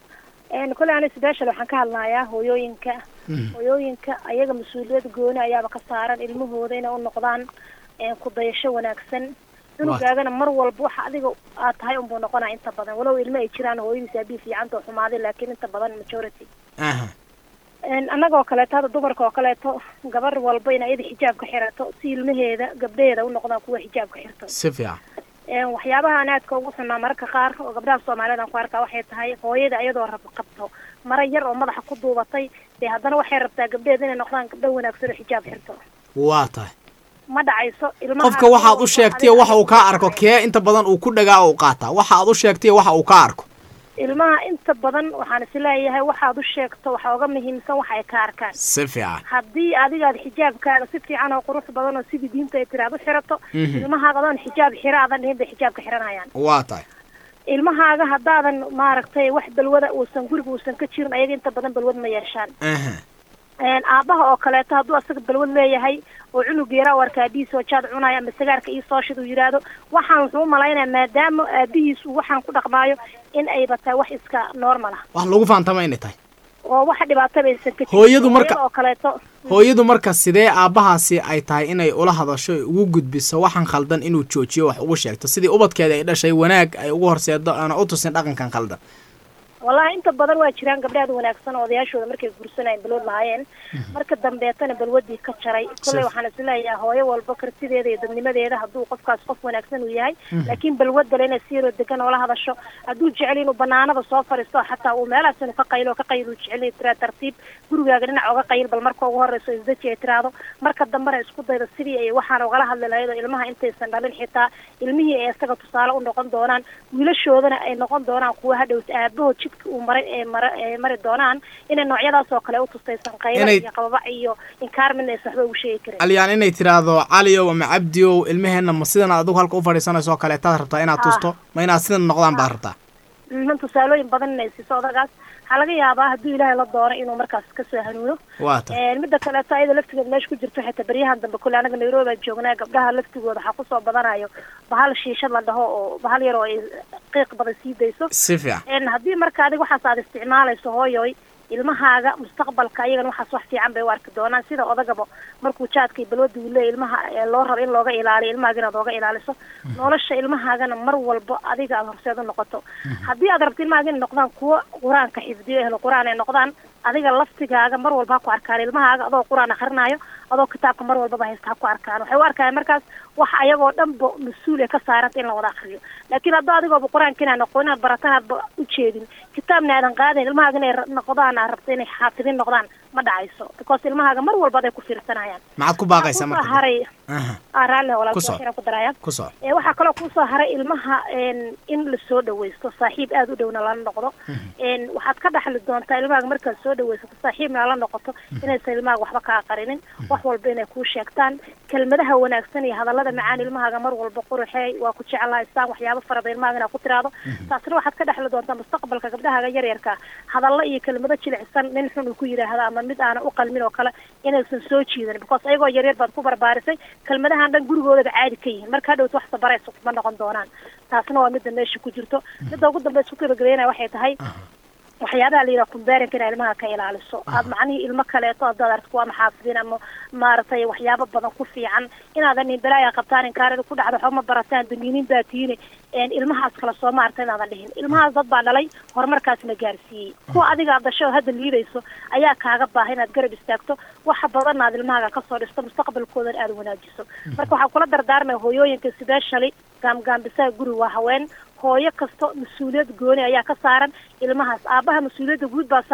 Een, kole ani special waxaan ka hadlayaa hooyooyinka hooyooyinka ayaga mas-uuliyad gooni ayaaba ka saaran ilmahooda inay u noqdaan een, ku dayasho wanaagsan cunugaagana mar walba waxa adiga aad tahay unbuu noqonaya inta badan walow ilmo ay jiraan hooyadiisa abii fiicanta oo xumaaday laakiin inta badan majority aha Een, annagoo kaleeto hadda dumarka oo kaleeto gabar walba in iyada xijaab ka xirato si ilmaheeda gabdhaheeda u noqdaan kuwa xijaab ka xirto si fiican Een, waxyaabaha aan aadka ugu xunaa mararka qaar oo gabdhaha soomaaliyeed aan ku arkaa waxay tahay hooyada iyadoo rab qabto mara yar oo madaxa ku duubatay dee haddana waxay rabtaa gabdhaheeda inay noqdaan gabdho wanaagsan oo xijaab xirto waa tahay ma dhacayso ilmaha qofka waxaad u sheegtay waxa uu kaa arko kee inta badan uu ku dhagaa oo u qaataa waxa aad u sheegtay waxa uu kaa arko ilmaha inta badan waxaan is leeyahay waxaad u sheegto waxa uga muhiimsan waxa ay ka arkaan si fiican haddii adigaad xijaabkaaga si fiican oo qurux badan oo sidii diinta ay tiri aad u xirato Mhm. ilmahaaga adoon xijaab xira aadan dhihin bay xijaabka xiranayaan waa tahay ilmahaaga haddaadan maaragtay wax balwada uusan guriga uusan ka jirin ayaga inta badan balwad ma yeeshaan aha Een, aabaha oo kaleeto hadduu asaga balwad leeyahay oo cunug yaraa u arkaa dhiisoo jaad cunaya ama sigaarka ii soo shid uu yidhaahdo waxaan wuxuu u malaynaya maadaama aabihiis uu waxaan ku dhaqmaayo in ayba tahay wax iska normal ah wax lagu faantama inay tahay oo wax dhibaato baysan ka jirin. Hooyadu marka- Hooyada oo kaleeto hooyadu marka sidee aabbahaasi ay tahay inay ula hadasho ay ugu gudbiso waxaan khaldan inuu joojiyo wax ugu sheegto sidii ubadkeeda ay dhashay wanaag ay ugu horseedo aana u tusin dhaqankan khaldan wallahi inta badan waa jiraan gabdhaad wanaagsan oo odayaashooda markay guursanayeen balwad lahaayeen marka dambeetana balwadii ka jaray kolley Sif. waxaan isleeyahay hooyo walba kartideeda iyo dadnimadeeda hadduu qofkaas qof wanaagsan uu yahay laakiin balwadale inay si yaroo degan oola hadasho hadduu jecel inuu banaanada soo fariisto xataa uu meelahaas inuu ka qaylo oo ka qayl uu jecel yahay tiraa tartiib gurigaaga dhinac oga qayl bal marka ugu horeyso isdaji ay tiraahdo marka dambena isku dayda sidii ay waxaan ugala hadli lahayd oo ilmaha intaysan dhalin xitaa ilmihii ay isaga tusaale u noqon doonaan wiilashoodana ay noqon doonaan kuwa hadhowta aabahood jidka uu maray ee mara ee mari doonaan inay noocyadaas oo kale u tustaysan qaylo Inay- iyo qababac iyo inkaar midna aysan waxba ugu sheegi karin alyaan inay tiraahdo caliow ama cabdiow ilmaheenna ma sidan adigu halka u fadhiisanayso oo kaleetaad rabtaa inaad Ah. tusto ma inaad sidan noqdaan baad rabtaa Mhm, tusaalooyin badan inay siiso odagaas waxaa laga yaabaa hadduu ilaahay la doono inuu markaas kasoo hanuuno waa tahay Een, midda kaleeto ayada laftigeeda meesha ku jirto xitaa beryahan dambe kule anaga nairobi aan joognaa gabdhaha laftigooda waxaa kusoo badanayo bahal shiishad la dhaho oo bahal yar oo ay qiiq badan sii dayso si fiican Een, haddii marka adiga waxaas aad isticmaalayso hooyoy ilmahaaga mustaqbalka ayagana waxaas wax fiican bay u arki doonaan sida odagaba markuu jaadka iyo balwada uu leeyahy ilmaha ee loo rabo in looga ilaaliyo ilmahaaga inaad ooga ilaaliso nolosha ilmahaagana mar walba adiga aad horseed u noqoto haddii aad rabto ilmahaaga inay noqdaan kuwo qur-aanka xifdiyo ehlo qur-aan ay noqdaan adiga laftigaaga mar walba ha ku arkaan ilmahaaga adoo qur-aan akrinaayo adoo kitaabka mar walbaba haysta ha ku arkaan waxay u arkayaan markaas wax ayagoo dhanba mas-uul ay ka saaranta in la wada akriyo laakiin haddoo adigooba qur-aanka inaa noqon inaad barataan aadba ujeedin kitaabna aadan qaadayn ilmahaaga inay ra- noqdaan aad rabto inay xaafidin noqdaan ma dhacayso because ilmahaaga mar walba aday ku fiirsanayaan maxaad ku baaqaysaa kusoo marka haray aha ah raalli Ku walaalkii soo. waxyar aan ku daraya ku soco ee waxaa kaloo kusoo haray ilmaha een, in lasoo dhawaysto saaxiib aada u dhowna lala noqdo een, waxaad ka dhaxli doontaa ilmahaaga markaad soo dhawaysato saaxiibna la noqoto inaysan ilmahaaga waxba kaa qarinin wax walba inay kuu sheegtaan kelmadaha wanaagsan iyo hadallada macaan ilmahaaga mar walba quruxeey waa ku jeclahaystaan waxyaabo farada ilmahaaga inaad ku tiraahdo taasna waxaad ka dhexli doontaa mustaqbalka gabdhahaaga yaryarka hadallo iyo kelmado jilicsan nin xun uu ku yidhaahdo ama mid aana u qalmin oo kale inaysan soo jiidan because ayagoo yaryar baad ku barbaarisay kelmadahan dhan gurigoodaba caadi ka yihiin marka hadhowt wax sabaraysa kuma noqon doonaan taasna waa midda meesha ku jirto midda ugu dambe isku gabagabeynaya waxay tahay waxyaabaha la yidhaha kumbeerinka inaa ilmaha ka ilaaliso aad macnihii ilmo kaleeto haddaad aragto kuwa maxaafidin ama maaragtay waxyaabo badan ku fiican inaadan nin balaaya qabtaan inkaarada ku dhacdo waxba ma barataan duniinin baa tiini een ilmahaas kale soo maarta inaadan dhihin ilmahaas dad baa dhalay horumarkaasna gaarsiiyey kuwa adiga aad dhasho oo hadda liidayso ayaa kaaga baaha inaad garab istaagto waxa badan aad ilmahaaga kasoo dhisto mustaqbalkoodan aad wanaajiso marka waxaan kula dardaarmaya hooyooyinka specially gaamgaambisaha guri waa haween hooyo kasto mas-uuliyad gooni ayaa ka saaran ilmahaas aabaha mas-uuliyadda guud baa saaran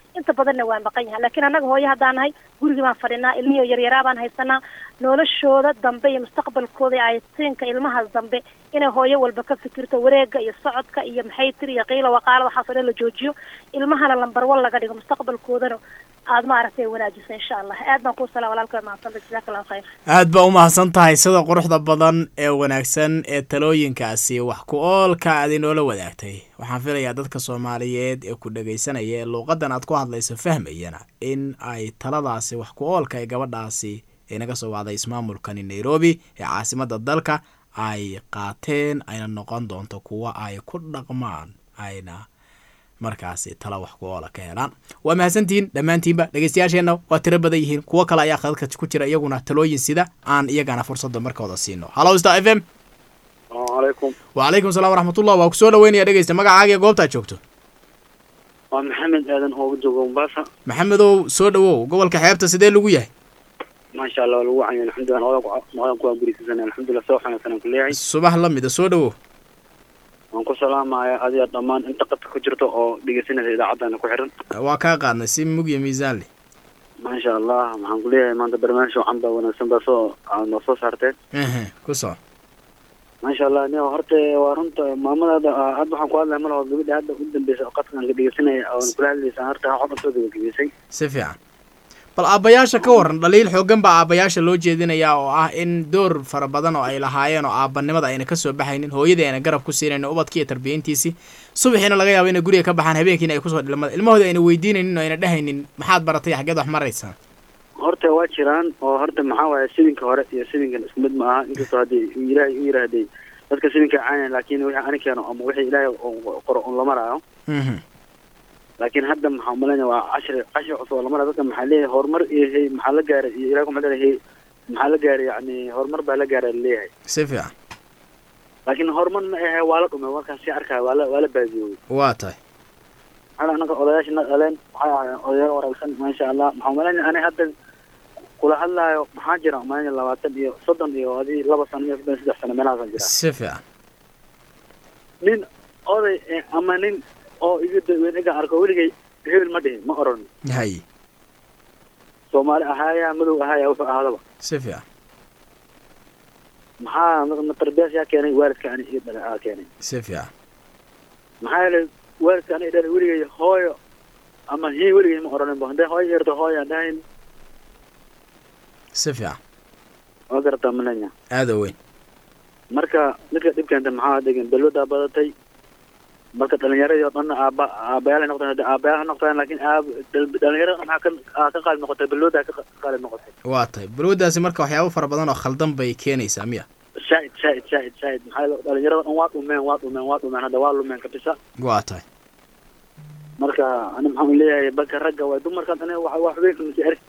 inta badanna waa maqan yahay laakiin annaga hooyo haddaan nahay gurigii baan fadhinaa ilmihii oo yaryaraa baan haysanaa noloshooda dambe iyo mustaqbalkooda iyo ayatiinka ilmahaas dambe inay hooyo walba ka fikirto wareega iyo socodka iyo maxay tiri iyo qiila waqaala waxaasoo dhan la joojiyo ilmahana lambar wan laga dhigo mustaqbalkoodana aada maaragtay wanaajiso insha allah aad baan kuu salaa walaalka mahadsantahay jazaaka allahu khayr aad baa u mahadsan tahay sida quruxda badan ee wanaagsan ee talooyinkaasi wax ku oolka aad inoola wadaagtay waxaan filayaa dadka soomaaliyeed ee ku dhegaysanaya ee luuqadan aad ku hadlayso fahmayana in ay taladaasi wax ku oolka ee gabadhaasi ee naga soo wacday ismaamulkani nairobi ee caasimada dalka ay qaateen ayna noqon doonto kuwa ay ku dhaqmaan ayna markaasi tala wax ku oola ka helaan waa mahadsantihiin dhammaantiinba dhegeystayaasheenna waa tiro badan yihiin kuwo kale ayaa khadadka ku jira iyaguna talooyin sida aan iyagana fursadda markooda siino hallo star f m alaykum wacalaykum salaam waraxmatullah waa kusoo dhaweynaya dhegeysta magacaaga iyo goobtaad joogto waa maxamed aadan ooga jooga mombasa maxamedow soo dhawow gobolka xeebta sidee lagu yahay maasha allah lagu canya alxamdulilah noqdan kuwaa gurisasan alxamdulilah soo xanaagsan ku leeyahay subax la mida soo dhawow waan ku salaamaya adiga dhammaan inta qadka ku jirto oo dhegeysanaysa idaacaddana ku xiran waa kaa qaadnay si mug iyo miisaan leh maasha allah waxaan ku leeyahay maanta barnaamij wacan baa wanaagsan baa soo aad noo soo saarteen ehe ku soo maasha allah ni horta waa runta maamadaada hadda waxaan ku hadlaya malaho gabadha hadda u dambeysa oo qadkan ka dhegeysanaya oon kula hadlaysa horta waxba soo gabagabeysay si fiican bal aabbayaasha ka waran dhaliil xoogan baa aabbayaasha loo jeedinayaa oo ah in door fara badan oo ay lahaayeen oo aabbanimada ayna kasoo baxaynin hooyadii ayna garab ku siinayn ubadkii iyo tarbiyayntiisii subaxiina laga yaabo inay guriga ka baxaan habeenkiina ay kusoo dhilmada ilmahooda ayna weydiinaynin oo ayna dhehaynin maxaad baratay xaggeed wax maraysaa horta waa jiraan oo horta maxaa waaye sidinka hore iyo sidinkan isku mid ma aha inkastoo haddii ilaahay u yiraahday dadka sidinka caanaya laakiin wixii ani keeno ama wixii ilaahay qoro un la maraayo laakiin hadda maxaa umalanaya waa cashri cashri cusub oo lamara dadka maxaa leeyahay horumar iyo hey maxaa la gaaray iyo ilahi kuma leeyahay maxaa la gaaray yani horumar baa la gaaray laleeyahay si fiican laakiin horumar ma ahe waa la dhumay markaas si arkaya waa la waa la baadiyoobay waa tahay maxaa annaga odayaasha na dhaleen waxay ahaayeen odayaal wanaagsan maasha allah maxaa umalanaya ani hadda kula hadlaayo maxaa jira umalanaya labaatan iyo soddon iyo adii laba sano iyo soddon iyo saddex sano meelahaasan jira si fiican nin oday ama nin oo iga daweyn iga arko weligay hebel ma dhihin ma oran hay soomaali ahaaya madow ahaaya wuxuu ahaadaba si fiican maxaa ma tarbiyaas yaa keenay waalidka ani iyo dhala aa keenay si fiican maxaa yeelay waalidka ani dhala weligay hooyo ama hii weligay ma oranin ba hadday hooyo yarto hooyo aan dhahayn si fiican waa garataa malenya aada weyn marka ninka dhibkeenta maxaa degan balwadaa badatay marka dhalinyaradii oo dhan aaba aabayaal ay noqdeen aabayaal ha noqdaan laakiin aab dhalinyarada maxaa ka aa ka qaalib noqotay balwada ka qaalib noqotay waa tahay balwadaasi marka waxyaabo fara badan oo khaldan bay keenaysaa miya shaaid shaaid shaaid shaaid maxaa yeele dhalinyarada dhan waa dhumeen waa dhumeen waa dhumeen hadda waa lumeen kabisa waa tahay marka ani maxaan leeyahay balka ragga waay dumarkan ani wax wax weyn kamisi er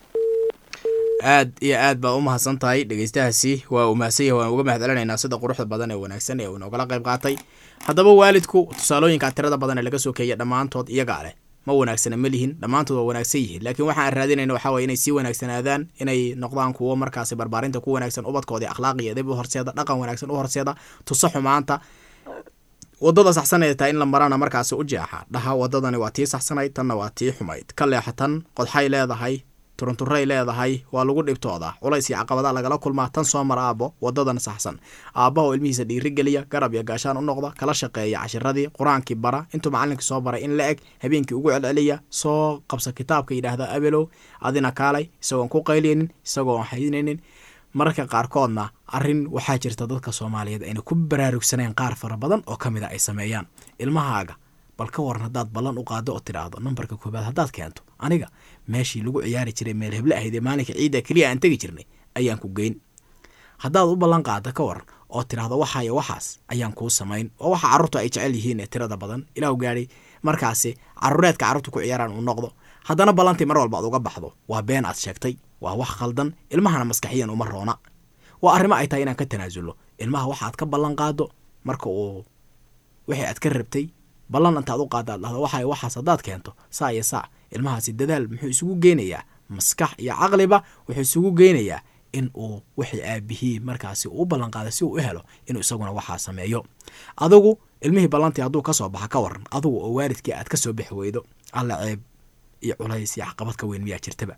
aad iyo aad baa u mahadsan tahay dhegeystahaasi waa uu mahadsan yahay waan uga mahad celinaynaa sida quruxda badan ee wanaagsan ee uu noogala qayb qaatay haddaba waalidku tusaalooyinka tirada badan ee laga soo keeya dhammaantood iyagaa leh ma wanaagsana ma lihin dhammaantood waa wanaagsan yihiin laakiin waxaan raadinayna waxaa waye inay sii wanaagsanaadaan inay noqdaan kuwo markaasi barbaarinta ku wanaagsan ubadkoodii akhlaaq iyo edib u horseeda dhaqan wanaagsan u horseeda tuso xumaanta wadada saxsan ee tahay in la marana markaasi u jeexa dhaha wadadani waa tii saxsanayd tanna waa tii xumayd ka leexatan qodxay leedahay turunturay leedahay waa lagu dhibtooda culays iyo caqabada lagala kulmaa tan soo mara aabbo wadadan saxsan aabbaha oo ilmihiisa dhiirigeliya garab iyo gaashaan u noqda kala shaqeeya cashiradii qur-aankii bara intuu macalinkii soo baray in la eg habeenkii ugu celceliya soo qabsa kitaabka yidhaahda abelow adina kaalay isagoon ku qayliynin isagoon haynaynin mararka qaarkoodna arrin waxaa jirta dadka soomaaliyeed ayna ku baraarugsaneen qaar fara badan oo ka mid a ay sameeyaan ilmahaaga bal ka waran haddaad ballan u qaado oo tidhaahdo nambarka koobaad haddaad keento aniga meeshii lagu ciyaari jiray meel heble ahayd ee maalinka ciidda keliya aan tegi jirnay ayaan ku geyn haddaad u ballan qaado ka waran oo tidhaahdo waxaayo waxaas ayaan kuu samayn oo waxa carruurtu ay jecel yihiin ee tirada badan ilaahu gaadhay markaasi carruureedka carruurtu ku ciyaaraan uu noqdo haddana ballantii mar walba ad uga baxdo waa been aad sheegtay waa wax khaldan ilmahana maskaxiyan uma roona waa arrimo ay tahay inaan ka tanaasulno ilmaha waxaad ka ballan qaado marka uu wixii aad ka rabtay ballan intaad u qaada ad dhahdo waxay waxaas haddaad keento saa iyo saa ilmahaasi dadaal muxuu isugu geynayaa maskax iyo caqliba wuxuu isugu geynayaa in uu wixii aabihii markaasi uu ballan qaaday si uu u helo inuu isaguna waxaa sameeyo adigu ilmihii ballantii hadduu ka soo baxa ka waran adigu oo waalidkii aad ka soo bixi weydo alla ceeb iyo culays iyo caqabad ka weyn miyaa jirtaba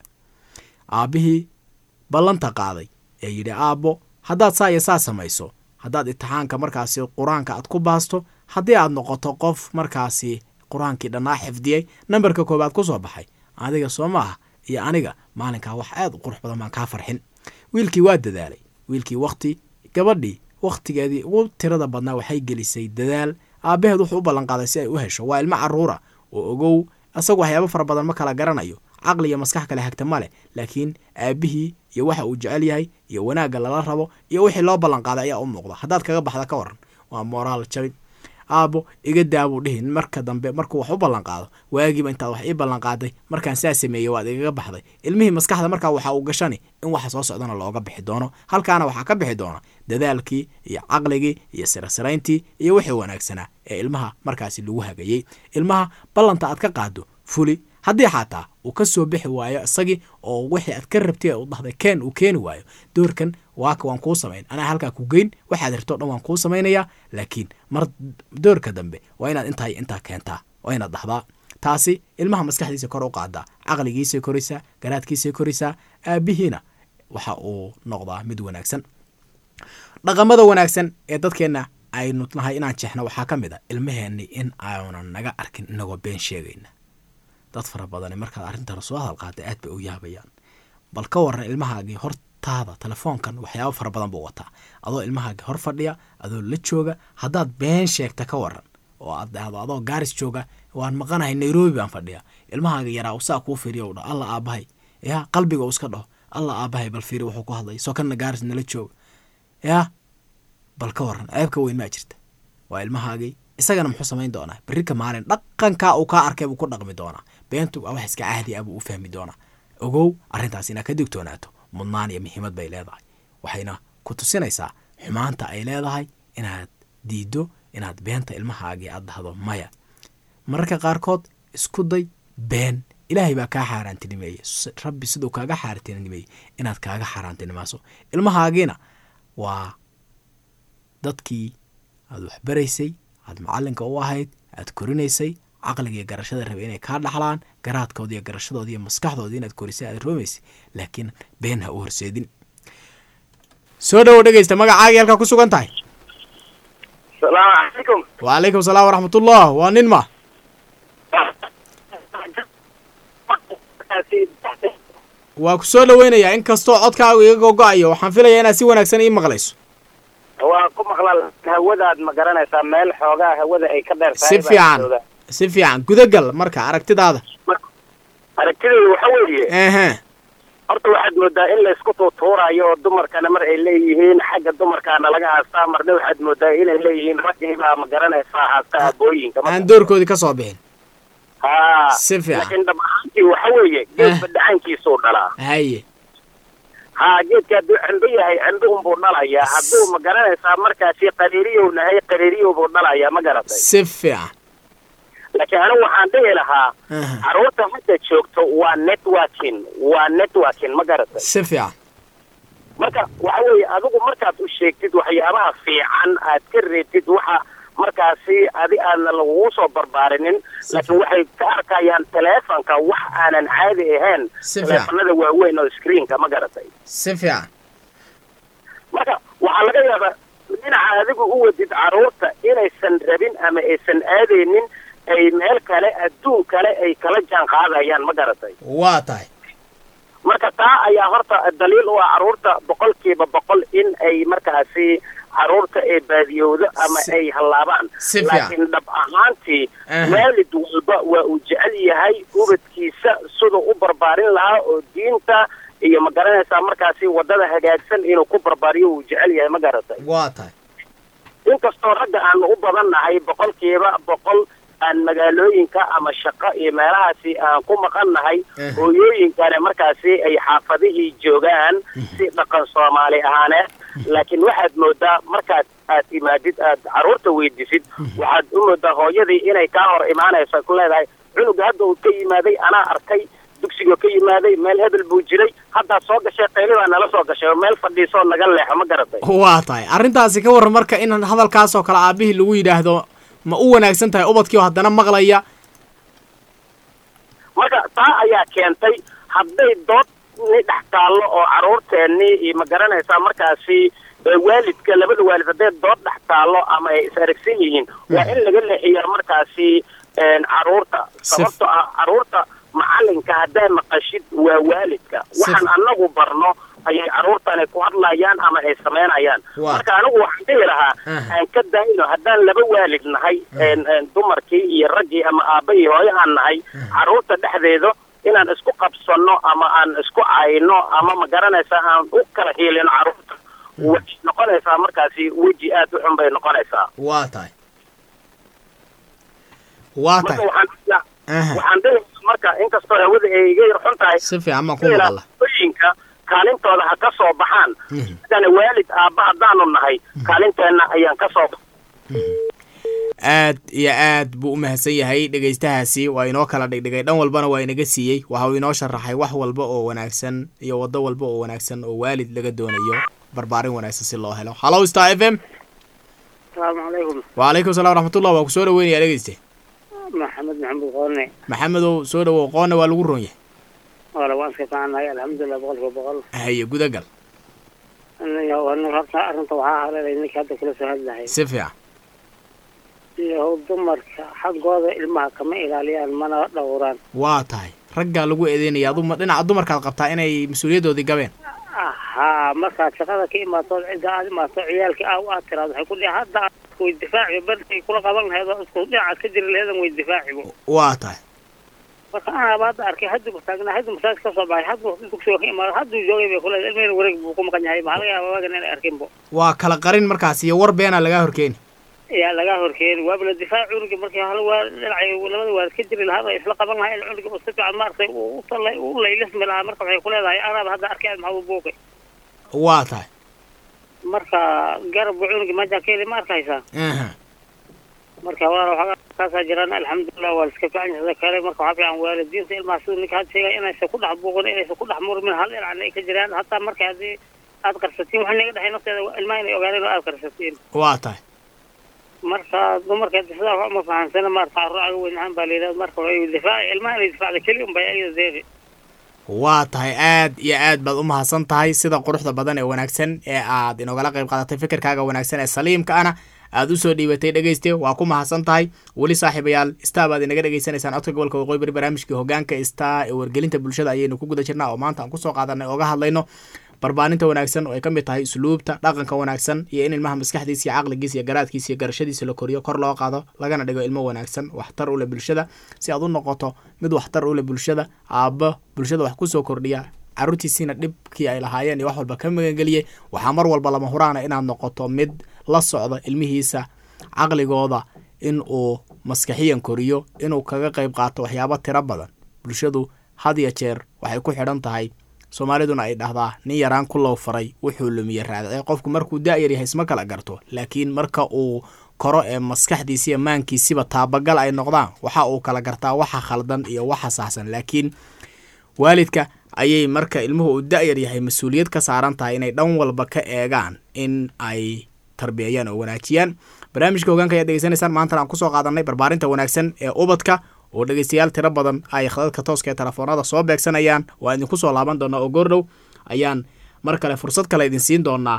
aabbihii ballanta qaaday ee yidhi aabbo haddaad saa iyo saa samayso haddaad imtixaanka markaasi qur-aanka aad ku baasto haddii aad noqoto qof markaasi qur-aankii dhannaa xifdiyey nambarka koowaad ku soo baxay adiga soo maaha iyo aniga maalinkaa wax aad u qurux badan baan kaa farxin wiilkii waa dadaalay wiilkii wakti gabadhii wakhtigeedii ugu tirada badnaa waxay gelisay dadaal aabbaheed wuxuu u ballanqaaday si ay u hesho waa ilmo carruura oo ogow isagu waxyaabo fara badan ma kala garanayo caqli iyo maskax kale hagta ma leh laakiin aabbihii iyo waxa uu jecel yahay iyo wanaagga lala rabo iyo wixii loo ballanqaaday ayaa u muuqda haddaad kaga baxda ka waran waa moraal jabin aabbo iga daabuu dhihin marka dambe markuu wax u ballanqaado waagiiba intaad wax ii ballanqaaday markaan saa sameeyey waad igaga baxday ilmihii maskaxda markaa waxa uu gashani in waxa soo socdana looga bixi doono halkaana waxaa ka bixi doona dadaalkii iyo caqligii iyo sirasirayntii iyo wixii wanaagsanaa ee ilmaha markaasi lagu hagayey ilmaha ballanta aad ka qaado fuli haddii xataa uu ka soo bixi waayo isagii oo wixii aad ka rabtay u dhahday keen uu keeni waayo doorkan waaka waan kuu samayn anaa halkaa ku geyn waxaad rabto dhan waan kuu samaynayaa laakiin mar doorka dambe waa inaad intaa iyo intaa keentaa waa inaad dhahdaa taasi ilmaha maskaxdiisa kor u qaadaa caqligiisay koraysaa garaadkiisay koraysaa aabbihiina waxa uu noqdaa mid wanaagsan dhaqamada wanaagsan ee dadkeenna aynu nahay inaan jeexno waxaa ka mid a ilmaheenni in aanan naga arkin inagoo been sheegayna dad fara badani markaad arrintan soo hadal qaada aad bay u yaabayaan bal ka waran ilmahaagii hortaada telefoonkan waxyaabo fara badan buu wataa adoo ilmahaagii hor fadhiya adoo la jooga haddaad been sheegta ka waran oo aad dhahdo adoo gaaris jooga waan maqanahay nairobi baan fadhiya ilmahaaga yaraa saa kuu fiiriya u dha alla aabahay yaa qalbiga uu iska dhaho alla aabahay bal fiiri wuxuu ku hadlay soo kana gaaris nala jooga yaa bal ka waran ceebka weyn maa jirta waa ilmahaagii isagana muxuu samayn doonaa berrika maalin dhaqankaa uu kaa arkay buu ku dhaqmi doonaa beentu waa wax iska caadi ah buu u fahmi doonaa ogow arrintaas inaad ka digtoonaato mudnaan iyo muhiimad bay leedahay waxayna ku tusinaysaa xumaanta ay leedahay inaad diiddo inaad beenta ilmahaagii aad dhahdo maya mararka qaarkood isku day been ilaahay baa kaa xaaraantinimeeye rabbi siduu kaaga xaaraantinimeeyey inaad kaaga xaaraantinimaaso ilmahaagiina waa dadkii aad waxbaraysay aad macallinka u ahayd aad korinaysay caqliga iyo garashada rabay inay kaa dhaxlaan garaadkooda iyo garashadooda iyo maskaxdooda inaad korisay aad roomaysay laakiin been ha u horseedin soo dhowo dhegeysta magacaagii halkaa ku sugan tahay salaamu calaykum wacalaykum salaam waraxmatullah waa nin ma waa ku soo dhoweynayaa in kastoo codkaagu iga gogo-ayo waxaan filayaa inaad si wanaagsan ii maqlayso waa ku maqla hawadaad ma garanaysaa meel xoogaa hawada ay ka dheer tahay si baan fiican joogaa. si fiican gudagal marka aragtidaada aragtidayda waxa weeye ehe horta waxaad moodaa in laysku tuutuurayo oo dumarkana mar ay leeyihiin xagga dumarkaana laga haastaa marna waxaad moodaa inay leeyihiin raggiibaa ma garanaysaa haasta aabooyinka aan doorkoodii ka soo bixin ha si fiican. laakiin dhab ahaantii waxa weeye geedba dhacankiisuu dhalaa haye ha geedka hadduu cembe yahay cembe unbuu dhalayaa hadduu ma garanaysaa markaasi qariiriyow nahay qariiriyow buu dhalayaa ma garatay si fiican laakiin anigu waxaan dhihi lahaa Aha. carruurta hadda joogto waa networking waa networking ma garatay si fiican marka waxa weeye adigu markaad u sheegtid waxyaabaha fiican aad ka reebtid waxa markaasi adi aadna lagugu soo barbaarinin laakiin waxay ka arkayaan teleefonka wax aanan caadi ahayn Si fiican. teleefonada waaweyn oo screenka ma garatay si fiican marka waxaa laga yaabaa dhinaca adigu u wadid carruurta inaysan rabin ama aysan aadaynin ay meel kale adduun kale ay kala jaan qaadayaan ma garatay waa tahay marka taa ayaa horta daliil u ah carruurta boqolkiiba boqol in ay markaasi carruurta ay baadiyowdo ama Si- ay hallaabaan si fiican. laakiin dhab ahaantii Aha. waalid walba waa uu jecel yahay ubadkiisa siduu u barbaarin lahaa oo diinta iyo ma garanaysaa markaasi waddada hagaagsan inuu ku barbaariyo uu jecel yahay ma garatay waa tahay inkastoo ragga aanu u badannahay boqolkiiba boqol aan magaalooyinka ama shaqo iyo meelahaasi aan ku maqannahay Eh. hooyooyinkana markaasi ay xaafadihii joogaan si dhaqan soomaali ahaaneed laakiin waxaad moodaa markaad aad imaadid aad carruurta weydisid waxaad u moodaa hooyadii inay kaa hor imaanayso ay ku leedahay cunuga hadda uu ka yimaaday anaa arkay dugsigoo ka yimaaday meel hebel buu jiray haddaad soo gashay qayli baa nala soo gashay oo meel fadhiisoo naga leexo ma garatay waa tahay arrintaasi ka warran marka in hadalkaasoo kale aabihii lagu yidhaahdo ma u wanaagsan tahay ubadkii oo haddana maqlaya marka taa ayaa keentay hadday dood ni dhex taallo oo carruurteennii iyo ma garanaysaa markaasi ee waalidka labada waalid hadday dood dhex taallo ama ay is aragsan yihiin waa in laga leexiyaa markaasi een, carruurta sababtoo ah carruurta macalinka haddaa maqashid waa waalidka waxaan anagu barno ayay carruurtani ku hadlayaan ama ay samaynayaan Waa. marka anigu waxaan dhihi lahaa Aha. aan ka daayno haddaan laba waalid nahay een, een, dumarkii iyo raggii ama aabba iyo hooyo aan nahay carruurta dhexdeeda inaan isku qabsanno ama aan isku cayno ama ma garanaysaa aan u kala hiilino carruurta waxay noqonaysaa markaasi weji aad u xun bay noqonaysaa waa tahay waa marka tahay waxaan Aha. waxaan dhihi marka inkastoo hawada ay iga yar xun tahay si fiican baan ku maqalla hooyinka kaalintooda ha ka soo baxaan sidana waalid aabba haddaanu nahay kaalinteenna ayaan ka soo aad iyo aad buu u mahadsan yahay dhegaystahaasi waa inoo kala dhigdhigay dhan walbana waa inaga siiyey waxa uu inoo sharaxay wax walba oo wanaagsan iyo waddo walba oo wanaagsan oo waalid laga doonayo barbaarin wanaagsan si loo helo hallow star f m asalaamu calaykum wacalaykum salam waraxmatullah waa ku soo dhaweynaya dhegeyste maxamed maxamed qoone maxamedow soo dhawow qoonna waa lagu ron yahay wala waan iska fiicannahay alxamdulilah boqolkiiba boqol haye gudagal aniga aniga horta arrinta waxaa haleelay ninka hadda kula soo hadlahay si fiican iyo dumarka xaggooda ilmaha kama ilaaliyaan mana dhowraan waa tahay raggaa lagu eedeynaya aduma dhinaca dumarkaad qabtaa inay mas-uuliyadoodii gabeen haa markaad shaqada ka imaato cidda aad imaato ciyaalkii aa aad tiraado waxay ku dhihi hadda way difaaci bartay kula qaban lahayd oo isku dhinacaad ka jiri laheedan way difaacibo waa tahay marka anaaba hadda arkay hadduu taagnaa hadduu masaajid ka soo baxay hadduu dugsiga ka imaado hadduu joogay bay kule ilmaheen wareeg buu ku maqan yahay maxaa laga yaaba waagan inay arkinbo waa kala qarin markaas iyo war beenaa lagaa horkeeni yaa laga horkeeni waaba la difaac cunuga markii hal waa dhinacay labada waalid ka jiri lahaa ay isla qaban lahaa in cunuga uu si fiican maaragtay uu u tallay uu laylismi lahaa marka waxay ku leedahay anaaba hadda arkay maxaa u buuqay waa tahay marka garabka cunuga meeshaan ka heli ma arkaysaa aha marka walaal waxaa kaasaa jiraan alxamdulilah waa la iska fiican yahay sida kale marka waxaa fiican waalidiinta ilmaha siduu ninka had sheegay inaysan ku dhex buuqin inaysan ku dhex murmin hal dhinacna ay ka jiraan hataa marka haddii aad qarsatiin waxa naga dhexay nafteeda ilmaha inay ogaadeen oo aad qarsatiin waa tahay marka dumarka sidaa wax uma fahansana maarata carruur aga weyn ahaan baa layidhahda marka way difaaci ilmaha inay difaacda keli un bay ayada deeqi waa tahay aad iyo aad baad u mahadsan tahay sida quruxda badan ee wanaagsan ee aad inogala qayb qaadatay fikirkaaga wanaagsan ee saliimka ana aad usoo dhiibatay dhegeyste waa ku mahadsan tahay weli saaxiibayaal star baad inaga dhegeysanaysaan codka gobolka waqooyi bari barnaamijkii hogaanka star ee wargelinta bulshada ayaynu ku guda jirnaa oo maanta aan kusoo qaadanay oga hadlayno barbaarinta wanaagsan oo ay ka mid tahay usluubta dhaqanka wanaagsan iyo in ilmaha maskaxdiisa iyo caqligiisa iyo garaadkiisa iyo garashadiisa la koriyo kor loo qaado lagana dhigo ilmo wanaagsan waxtar u leh bulshada si aad u noqoto mid waxtar u leh bulshada aabbo bulshada wax kusoo kordhiya carruurtiisiina dhibkii ay lahaayeen iyo wax walba ka magangeliyey waxaa mar walba lama huraana inaad noqoto mid la socda ilmihiisa caqligooda in uu maskaxiyan koriyo inuu kaga qayb qaato waxyaabo tiro badan bulshadu had ya jeer waxay ku xidhan tahay soomaaliduna ay dhahdaa nin yaraan ku low faray wuxuu lumiye raadcay qofku markuu da-yar yahay isma kala garto laakiin marka uu koro ee maskaxdiisa iyo maankiisiba taabagal ay noqdaan waxa uu kala gartaa waxa khaldan iyo waxa saxsan laakiin waalidka ayay marka ilmuhu uu da-yar yahay mas-uuliyad ka saaran tahay inay dhan walba ka eegaan in ay tarbiyeeyaan oo wanaajiyaan barnaamijka hogaanka ayaad degeysanaysaan maantana aan kusoo qaadanay barbaarinta wanaagsan ee ubadka oo dhegeystayaal tiro badan ay khadadka tooska ee telefoonada soo beegsanayaan waa idinku soo laaban doonaa oo goordhow ayaan mar kale fursad kale idin siin doonaa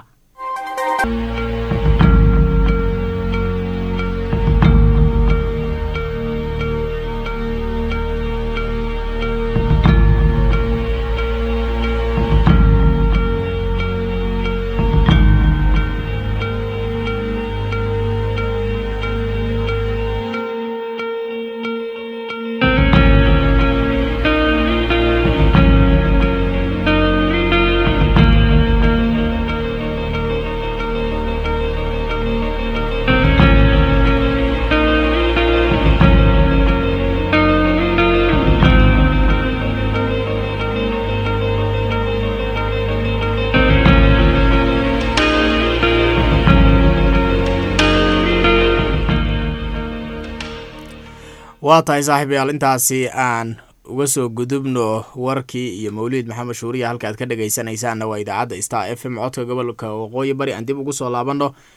waa tahay saaxiibayaal intaasi aan uga soo gudubno warkii iyo mawliid maxamed shuuriya halka aad ka dhegaysanaysaanna waa idaacadda star f m codka gobolka waqooyi bari aan dib ugu soo laabanno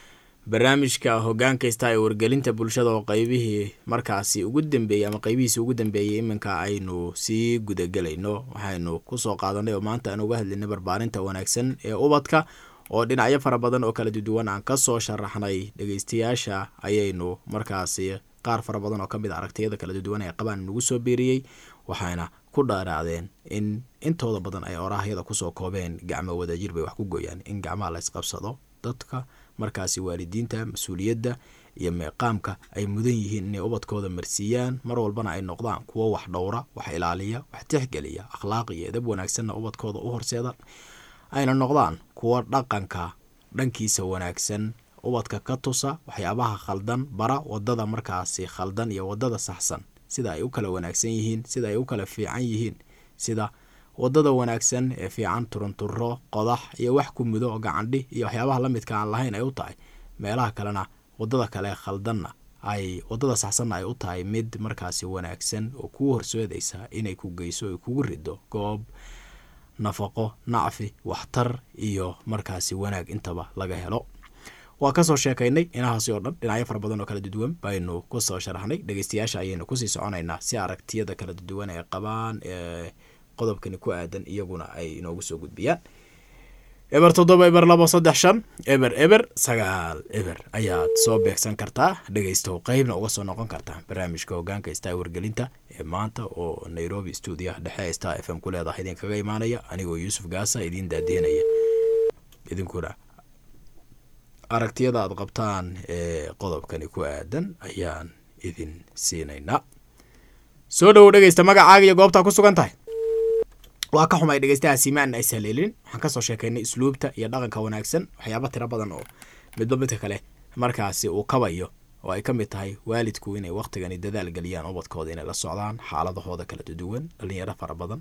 barnaamijka hogaankaysta ee wargelinta bulshada oo qeybihii markaasi ugu dambeeyey ama qeybihiisi ugu dambeeyey iminka aynu sii gudagelayno waxaynu kusoo qaadanay oo maanta aan uga hadlaynay barbaarinta wanaagsan ee ubadka oo dhinacyo fara badan oo kala duwan aan kasoo sharaxnay dhegeystayaasha ayaynu markaasi qaar fara badan oo kamid a aragtiyada kala duwan ee qabaan nagu soo biiriyey waxayna ku dhaaraacdeen in intooda badan ay oraahyada kusoo koobeen gacmo wadajir bay wax ku gooyaan in gacmaha la isqabsado dadka markaasi waalidiinta mas-uuliyadda iyo meeqaamka ay mudan yihiin inay ubadkooda marsiiyaan mar walbana ay noqdaan kuwo wax dhowra wax ilaaliya wax tixgeliya akhlaaq iyo edab wanaagsanna ubadkooda u horseeda ayna noqdaan kuwo dhaqanka dhankiisa wanaagsan ubadka ka tusa waxyaabaha khaldan bara wadada markaasi khaldan iyo wadada saxsan sida ay u kala wanaagsan yihiin sida ay u kala fiican yihiin sida wadada wanaagsan ee fiican turunturo qodax iyo wax ku mudo oo gacandhi iyo waxyaabaha lamidka aan lahayn ay u tahay meelaha kalena wadada kale khaldanna ay wadada saxsanna ay u tahay mid markaasi wanaagsan oo kuu horseedaysa inay ku geyso ay kugu rido goob nafaqo nacfi waxtar iyo markaasi wanaag intaba laga helo waa kasoo sheekaynay inahaasi oo dhan dhinacyo fara badan oo kala duduwan baynu kusoo sharaxnay dhegeystayaasha ayaynu kusii soconaynaa si aragtiyada kala duduwan ay qabaan ee qodobkani ku aadan iyaguna ay inoogu soo gudbiyaan eber toddoba eber labo saddex shan eber eber sagaal eber ayaad soo beegsan kartaa dhegeystow qeybna uga soo noqon kartaa barnaamijka hogaanka star wargelinta ee maanta oo nairobi stuudiyaha dhexe star f m ku leedahay idinkaga imaanaya anigoo yuusuf gaasa idiin daadiinaya idinkuna aragtiyada aad qabtaan ee qodobkani ku aadan ayaan idin siinaynaa soo dhowow dhegeysta magacaaga iyo goobtaa ku sugan tahay waa ka xumay dhegeystaha siimaan ay sahleelin waxaan kasoo sheekaynay isluubta iyo dhaqanka wanaagsan waxyaaba tiro badan oo midba midka kale markaasi uu kabayo oo ay ka mid tahay waalidku inay waktigani dadaal geliyaan ubadkooda inay la socdaan xaaladahooda kala duwan dhalinyaro fara badan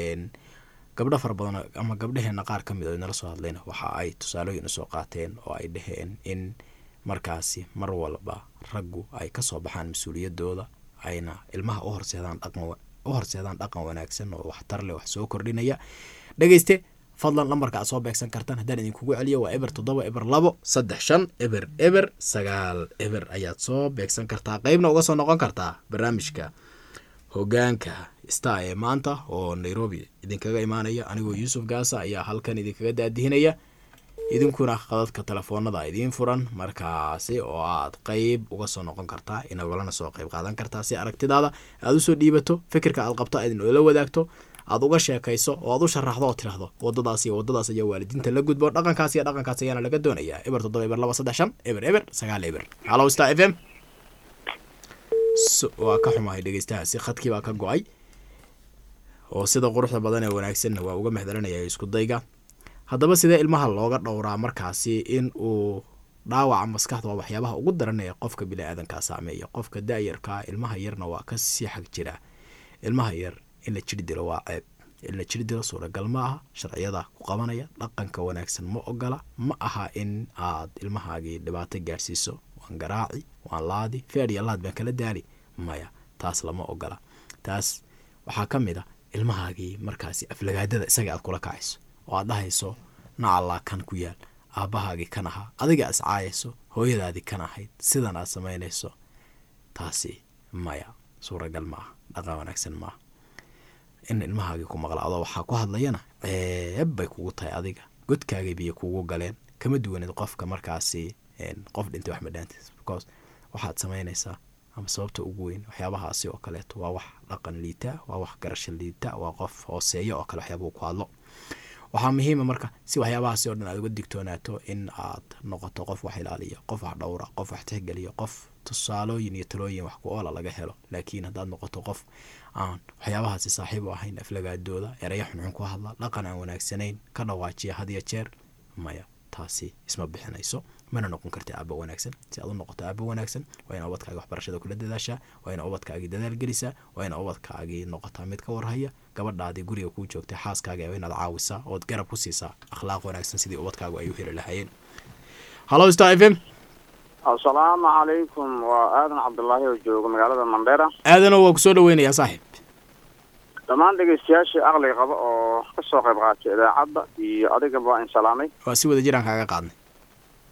gabdho fara badan ama gabdhaheena qaar ka mid oo nala soo hadlayna waxa ay tusaalooyin usoo qaateen oo ay dhaheen in markaasi mar walba raggu ay kasoo baxaan mas-uuliyadooda ayna ilmaha u horseedaan dhaqan u horseedaan dhaqan wanaagsan oo waxtar leh wax soo kordhinaya dhegeyste fadlan lambarka aad soo beegsan kartaan haddaan idinkugu celiyo waa eber toddoba eber labo saddex shan eber eber sagaal eber ayaad soo beegsan kartaa qeybna uga soo noqon kartaa barnaamijka hogaanka star ee maanta oo nairobi idinkaga imaanaya anigoo yuusuf gaasa ayaa halkan idinkaga daadihinaya idinkuna qadadka telefoonada idiin furan markaasi oo aad qeyb uga soo noqon kartaa inagolana soo qeyb qaadan kartaa si aragtidaada aad usoo dhiibato fikirka aad qabto aad inoola wadaagto aad uga sheekayso oo aad u sharaxdo oo tirahdo wadadaas iyo wadadaas ayaa waalidiinta la gudbo dhaqankaas iyo dhaqankaas ayaana laga doonayaa eber toddoba eber laba saddex shan eber eber sagaal eber hallow star f m waa ka xumahay dhegeystahaasi khadkii baa ka go-ay oo sida quruxda badan ee wanaagsanna waa uga mahdalanaya isku dayga haddaba sidee ilmaha looga dhowraa markaasi in uu dhaawaca maskaxda waa waxyaabaha ugu daran ee qofka bini-aadankaa saameeya qofka da-yarkaa ilmaha yarna waa kasii xag jiraa ilmaha yar in la jiri dilo waa ceeb in la jiri dilo suuragal ma aha sharciyada ku qabanaya dhaqanka wanaagsan ma ogola ma aha in aad ilmahaagii dhibaato gaadhsiiso waan garaaci waan laadi feer iyo laad baan kala daali maya taas lama ogola taas waxaa ka mid a ilmahaagii markaasi aflagaadada isaga aad kula kacayso oo aad dhahayso nacallaa kan ku yaal aabbahaagii kan ahaa adiga is caayayso hooyadaadii kan ahayd sidan aad samaynayso taasi maya suuragal ma aha dhaqan wanaagsan maaha in ilmahaagii ku maqla adoo waxaa ku hadlayana ceeb bay kugu tahay adiga godkaagay biyo kugu galeen kama duwanid qofka markaasi qof dhintay wax madhaantiis because waxaad samaynaysaa ama sababta ugu weyn waxyaabahaasi oo kaleeto waa wax dhaqan liita waa wax garasho liita waa qof hooseeya oo kale waxyaabuu ku hadlo waxaa muhiima marka si waxyaabahaasi oo dhan aad uga digtoonaato in aad noqoto qof wax ilaaliya qof wax dhowra qof wax tixgeliya qof tusaalooyin iyo talooyin wax ku oola laga helo laakiin haddaad noqoto qof aan waxyaabahaasi saaxiib u ahayn aflagaadooda eraya xunxun ku hadla dhaqan aan wanaagsanayn ka dhawaajiya hadiyo jeer maya taasi isma bixinayso mana noqon karta aaba wanaagsan si aad u noqoto aaba wanaagsan waa ina ubadkaagi waxbarashada kula dadaashaa waa ina ubadkaagii dadaal gelisaa waa ina ubadkaagii noqotaa mid ka warhaya gabadhaadii guriga kuu joogtay xaaskaaga waa inaad caawisaa ood garab ku siisaa akhlaaq wanaagsan sidii ubadkaagu ay u heli lahaayeen hallo star f m asalaamu calaykum waa aadan cabdullaahi oo jooga magaalada mandheera aadano waa kusoo dhaweynayaa saaxiib dhammaan dhegeystayaashii aqliga qaba oo ka soo qayb qaatay idaacadda iyo adigaba waa in salaamay waa si wada jiraan kaaga qaadnay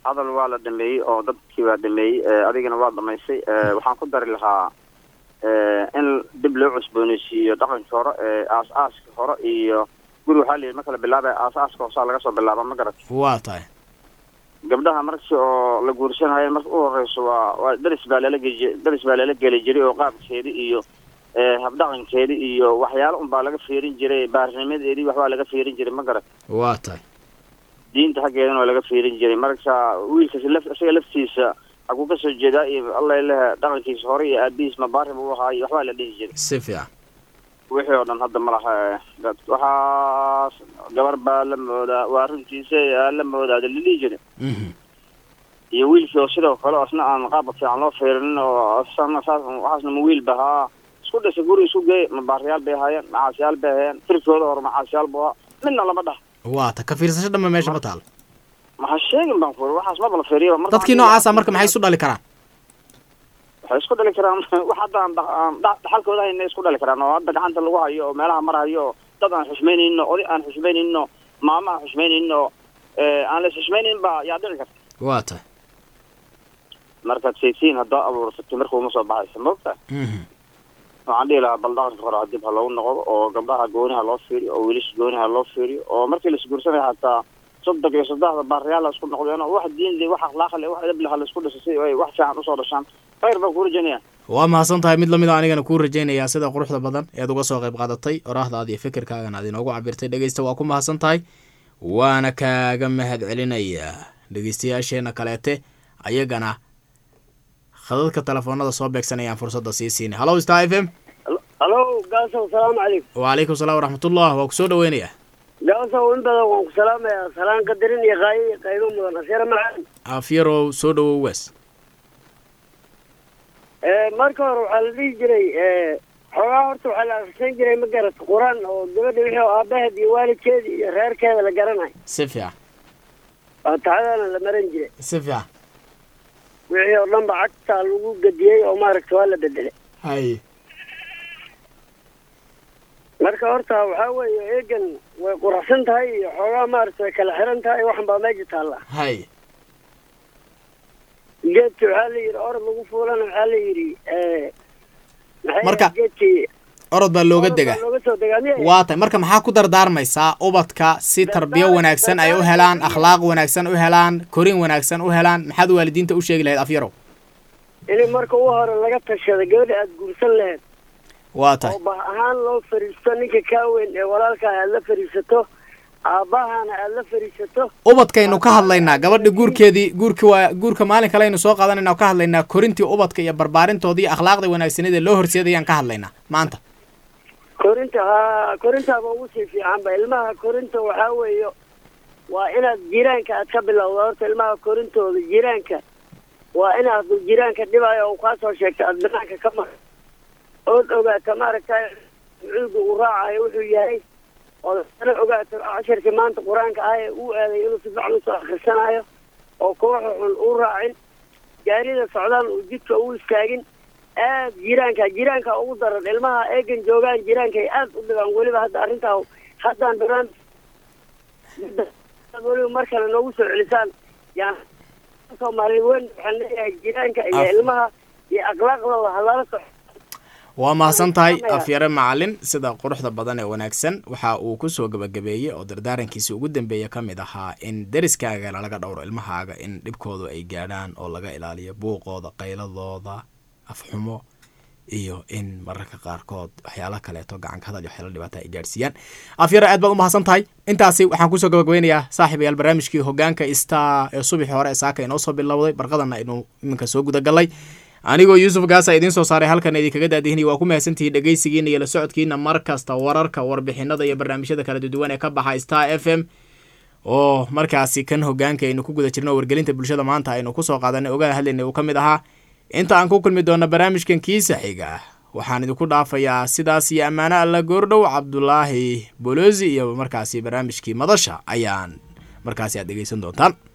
hadal waa la dhameeyey oo dadkii waa dhameeyey adigana waa dhamaysay waxaan ku dari lahaa in dib loo cusbooneysiiyo dhaqankii hore ee aas-aaska hore iyo guri waxaa layidhi ma kala bilaabaya aas-aaska hoosaa laga soo bilaaba ma garat waa tahay gabdhaha markii oo la guursanayo marka u horeyso waa waa daris baa lala geji daris baa lala geli jiray oo qaabkeedi iyo habdhaqankeedi iyo waxyaalo unbaa laga fiirin jiray baarnimadeedii waxbaa laga fiirin jiray ma garat waa tahay diinta xaggeedana waa laga fiirin jiray marka wiilkas laf isaga laftiisa xaguu ka soo jeedaa iyo alla lehe dhaqankiisa hore iyo aabihiis mabaari buu ahaa iyo waxbaa la dhihi jiray si fiican wixii oo dhan hadda ma laha dad waxaas gabar baa la moodaa waa runtiisa aa la moodaa la dhihi jiray iyo wiilkii oo sidoo kale asna aan qaabka fiican loo fiirinin oo asana saas waxaasna ma wiil ba haa isku dhisa guri isku geey mabaariyaal bay ahaayeen macaasiyaal bay ahaayeen firkooda hore macaasiyaal buu ahaa midna lama dhah waa ta ka fiirsasho dhanba meesha ma taalo maxaa sheegin baan ku waxaas maba la fiiriyo dadkii noocaasa marka maxay isu dhali karaan waxay isku dhali karaan wax hadda aan aan dhaxalkooda hayna isku dhali karaan oo hadda gacanta lagu hayo oo meelaha marahayo oo dad aan xushmaynaynin oo oday aan xushmaynaynin oo maamo aan xushmaynaynin oo aan la xushmaynaynin baa yaa dhici karta waa tahay markaad saytiin haddaa abuursatay marka uma soo baxaysa maogta waxaan dhihi lahaa bal dhaqanka hore dib ha loogu noqdo oo gabdhaha gooniha loo fiiriyo oo wiilasha gooniha loo fiiriyo oo markii laisguursanayo hataa soddon iyo saddexda baariyaal la isku noqdeen oo wax diin le wax akhlaaq le wax edab le ha la isku dhisasay oo ay wax fiican usoo dhashaan khayr baan kuu rajaynaya waa mahadsan tahay mid lamid a anigana kuu rajaynayaa sida quruxda badan eed uga soo qayb qaadatay oraahdaada iyo fikirkaagan aad inoogu cabirtay dhegeysta waa ku mahadsan tahay waana kaaga mahad celinayaa dhegeystayaasheena kaleete ayagana khadadka telefoonada soo beegsanayaan fursadda sii siinay hallo star f m halo gaasow salaamu calaykum wacalaykum salaam waraxmatullah waa kusoo dhaweynayaa gaasow in badan waan ku salaamayaa salaan qadarin iyo qaayo iyo qaybo mudan aseera macaan afyarow soo dhawow waas marka hore waxaa la dhihi jiray xoogaa horta waxaa la akhrisan jiray ma garata qur-aan oo gabadha wixii oo aabaheed iyo waalidkeeda iyo reerkeeda la garanayo si fiican faatixadana la maran jiray si fiican wixii oo dhan ba cagtaa lagu gediyey oo maaragta waa la bedelay hay marka horta waxaa weeye eegan way quraxsan tahay iyo xoogaa maaragta way kala xiran tahay waxan baa meesha taalla hay geedki waxaa la yidhi orod lagu fuulana waxaa la yidhi maxay Marka- ahayd geedkii orod baa looga orod degaa baa looga soo degaa miya waa tahay marka maxaa ku dardaarmaysaa ubadka si tarbiyo wanaagsan ay u helaan akhlaaq wanaagsan u helaan korin wanaagsan u helaan maxaad waalidiinta u sheegi lahayd afyarow in marka u hore laga tashada gabadha aada guursan lahayd waa tahay oo bah ahaan loo fariisto ninka kaa weyn ee walaalkaa aad la fariisato aabbahana aad la fariisato ubadkaynu ka hadlaynaa gabadha guurkeedii guurki waa guurka maalin kale aynu soo qaadanayna oo ka hadlaynaa korintii ubadka iyo barbaarintoodii iyo akhlaaqda wanaagsaneed ee loo horseedayaan ka hadlaynaa maanta korinta haa korintaaba ugu sii fiicanba ilmaha korinta waxaa weeye waa inaad jiraanka aad ka bilowda horta ilmaha korintooda jiraanka waa inaad jiraanka dhibayo oo kaa soo sheegta aad banaanka ka mar ood ogaato maaragtay cuuga uu raacayo wuxuu yahay ood ana ogaato casharkii maanta qur-aanka ah ee uu aaday inuu si fiican usoo akhrisanayo oo kooxa xun uu raacin gaarida socdaan uu jidka uu istaagin aad jiraanka jiraanka ugu daran ilmaha eegan joogaan jiraanka ay aad u dhibaan weliba hadda arrintaa haddaan baraan weliba mar kale noogu soo celisaan yaan soomaali weyn waxaan leeyahay jiraanka iyo Af- ilmaha iyo akhlaaqda halala soco waa mahadsan tahay Salaamaya. afyare macalin sida quruxda badan ee wanaagsan waxa uu kusoo gabagabeeyey oo dardaarankiisa ugu dambeeya ka mid ahaa in deriskaagana laga dhowro ilmahaaga in dhibkoodu ay gaadhaan oo laga ilaaliyo buuqooda qayladooda afxumo iyo in mararka qaarkood waxyaala kaleeto gacanka hadal iyo waxyaala dhibaata ay gaadhsiiyaan afyare aad baad u mahadsan tahay intaasi waxaan kusoo gabagabeynayaa saaxiibayaal barnaamijkii hogaanka star ee subaxii hore ee saaka inoo soo bilowday barqadana aynu iminka soo gudagalay anigoo yuusuf gaasa idiin soo saaray halkan idinkaga daadihinaya waa ku mahadsantihiin dhegaysigiina iyo la socodkiina mar kasta wararka warbixinada iyo barnaamijyada kala duwan ee ka baxa star f m oo markaasi kan hogaanka aynu ku guda jirno wargelinta bulshada maanta aynu kusoo qaadanay ogaan hadlayna uu ka mid ahaa inta aan ku kulmi doona barnaamijkan kiisa xiga waxaan idinku dhaafayaa sidaas iyo ammaano alla goordhow cabdulaahi bolosi iyo markaasi barnaamijkii madasha ayaan markaasi aad dhegeysan doontaan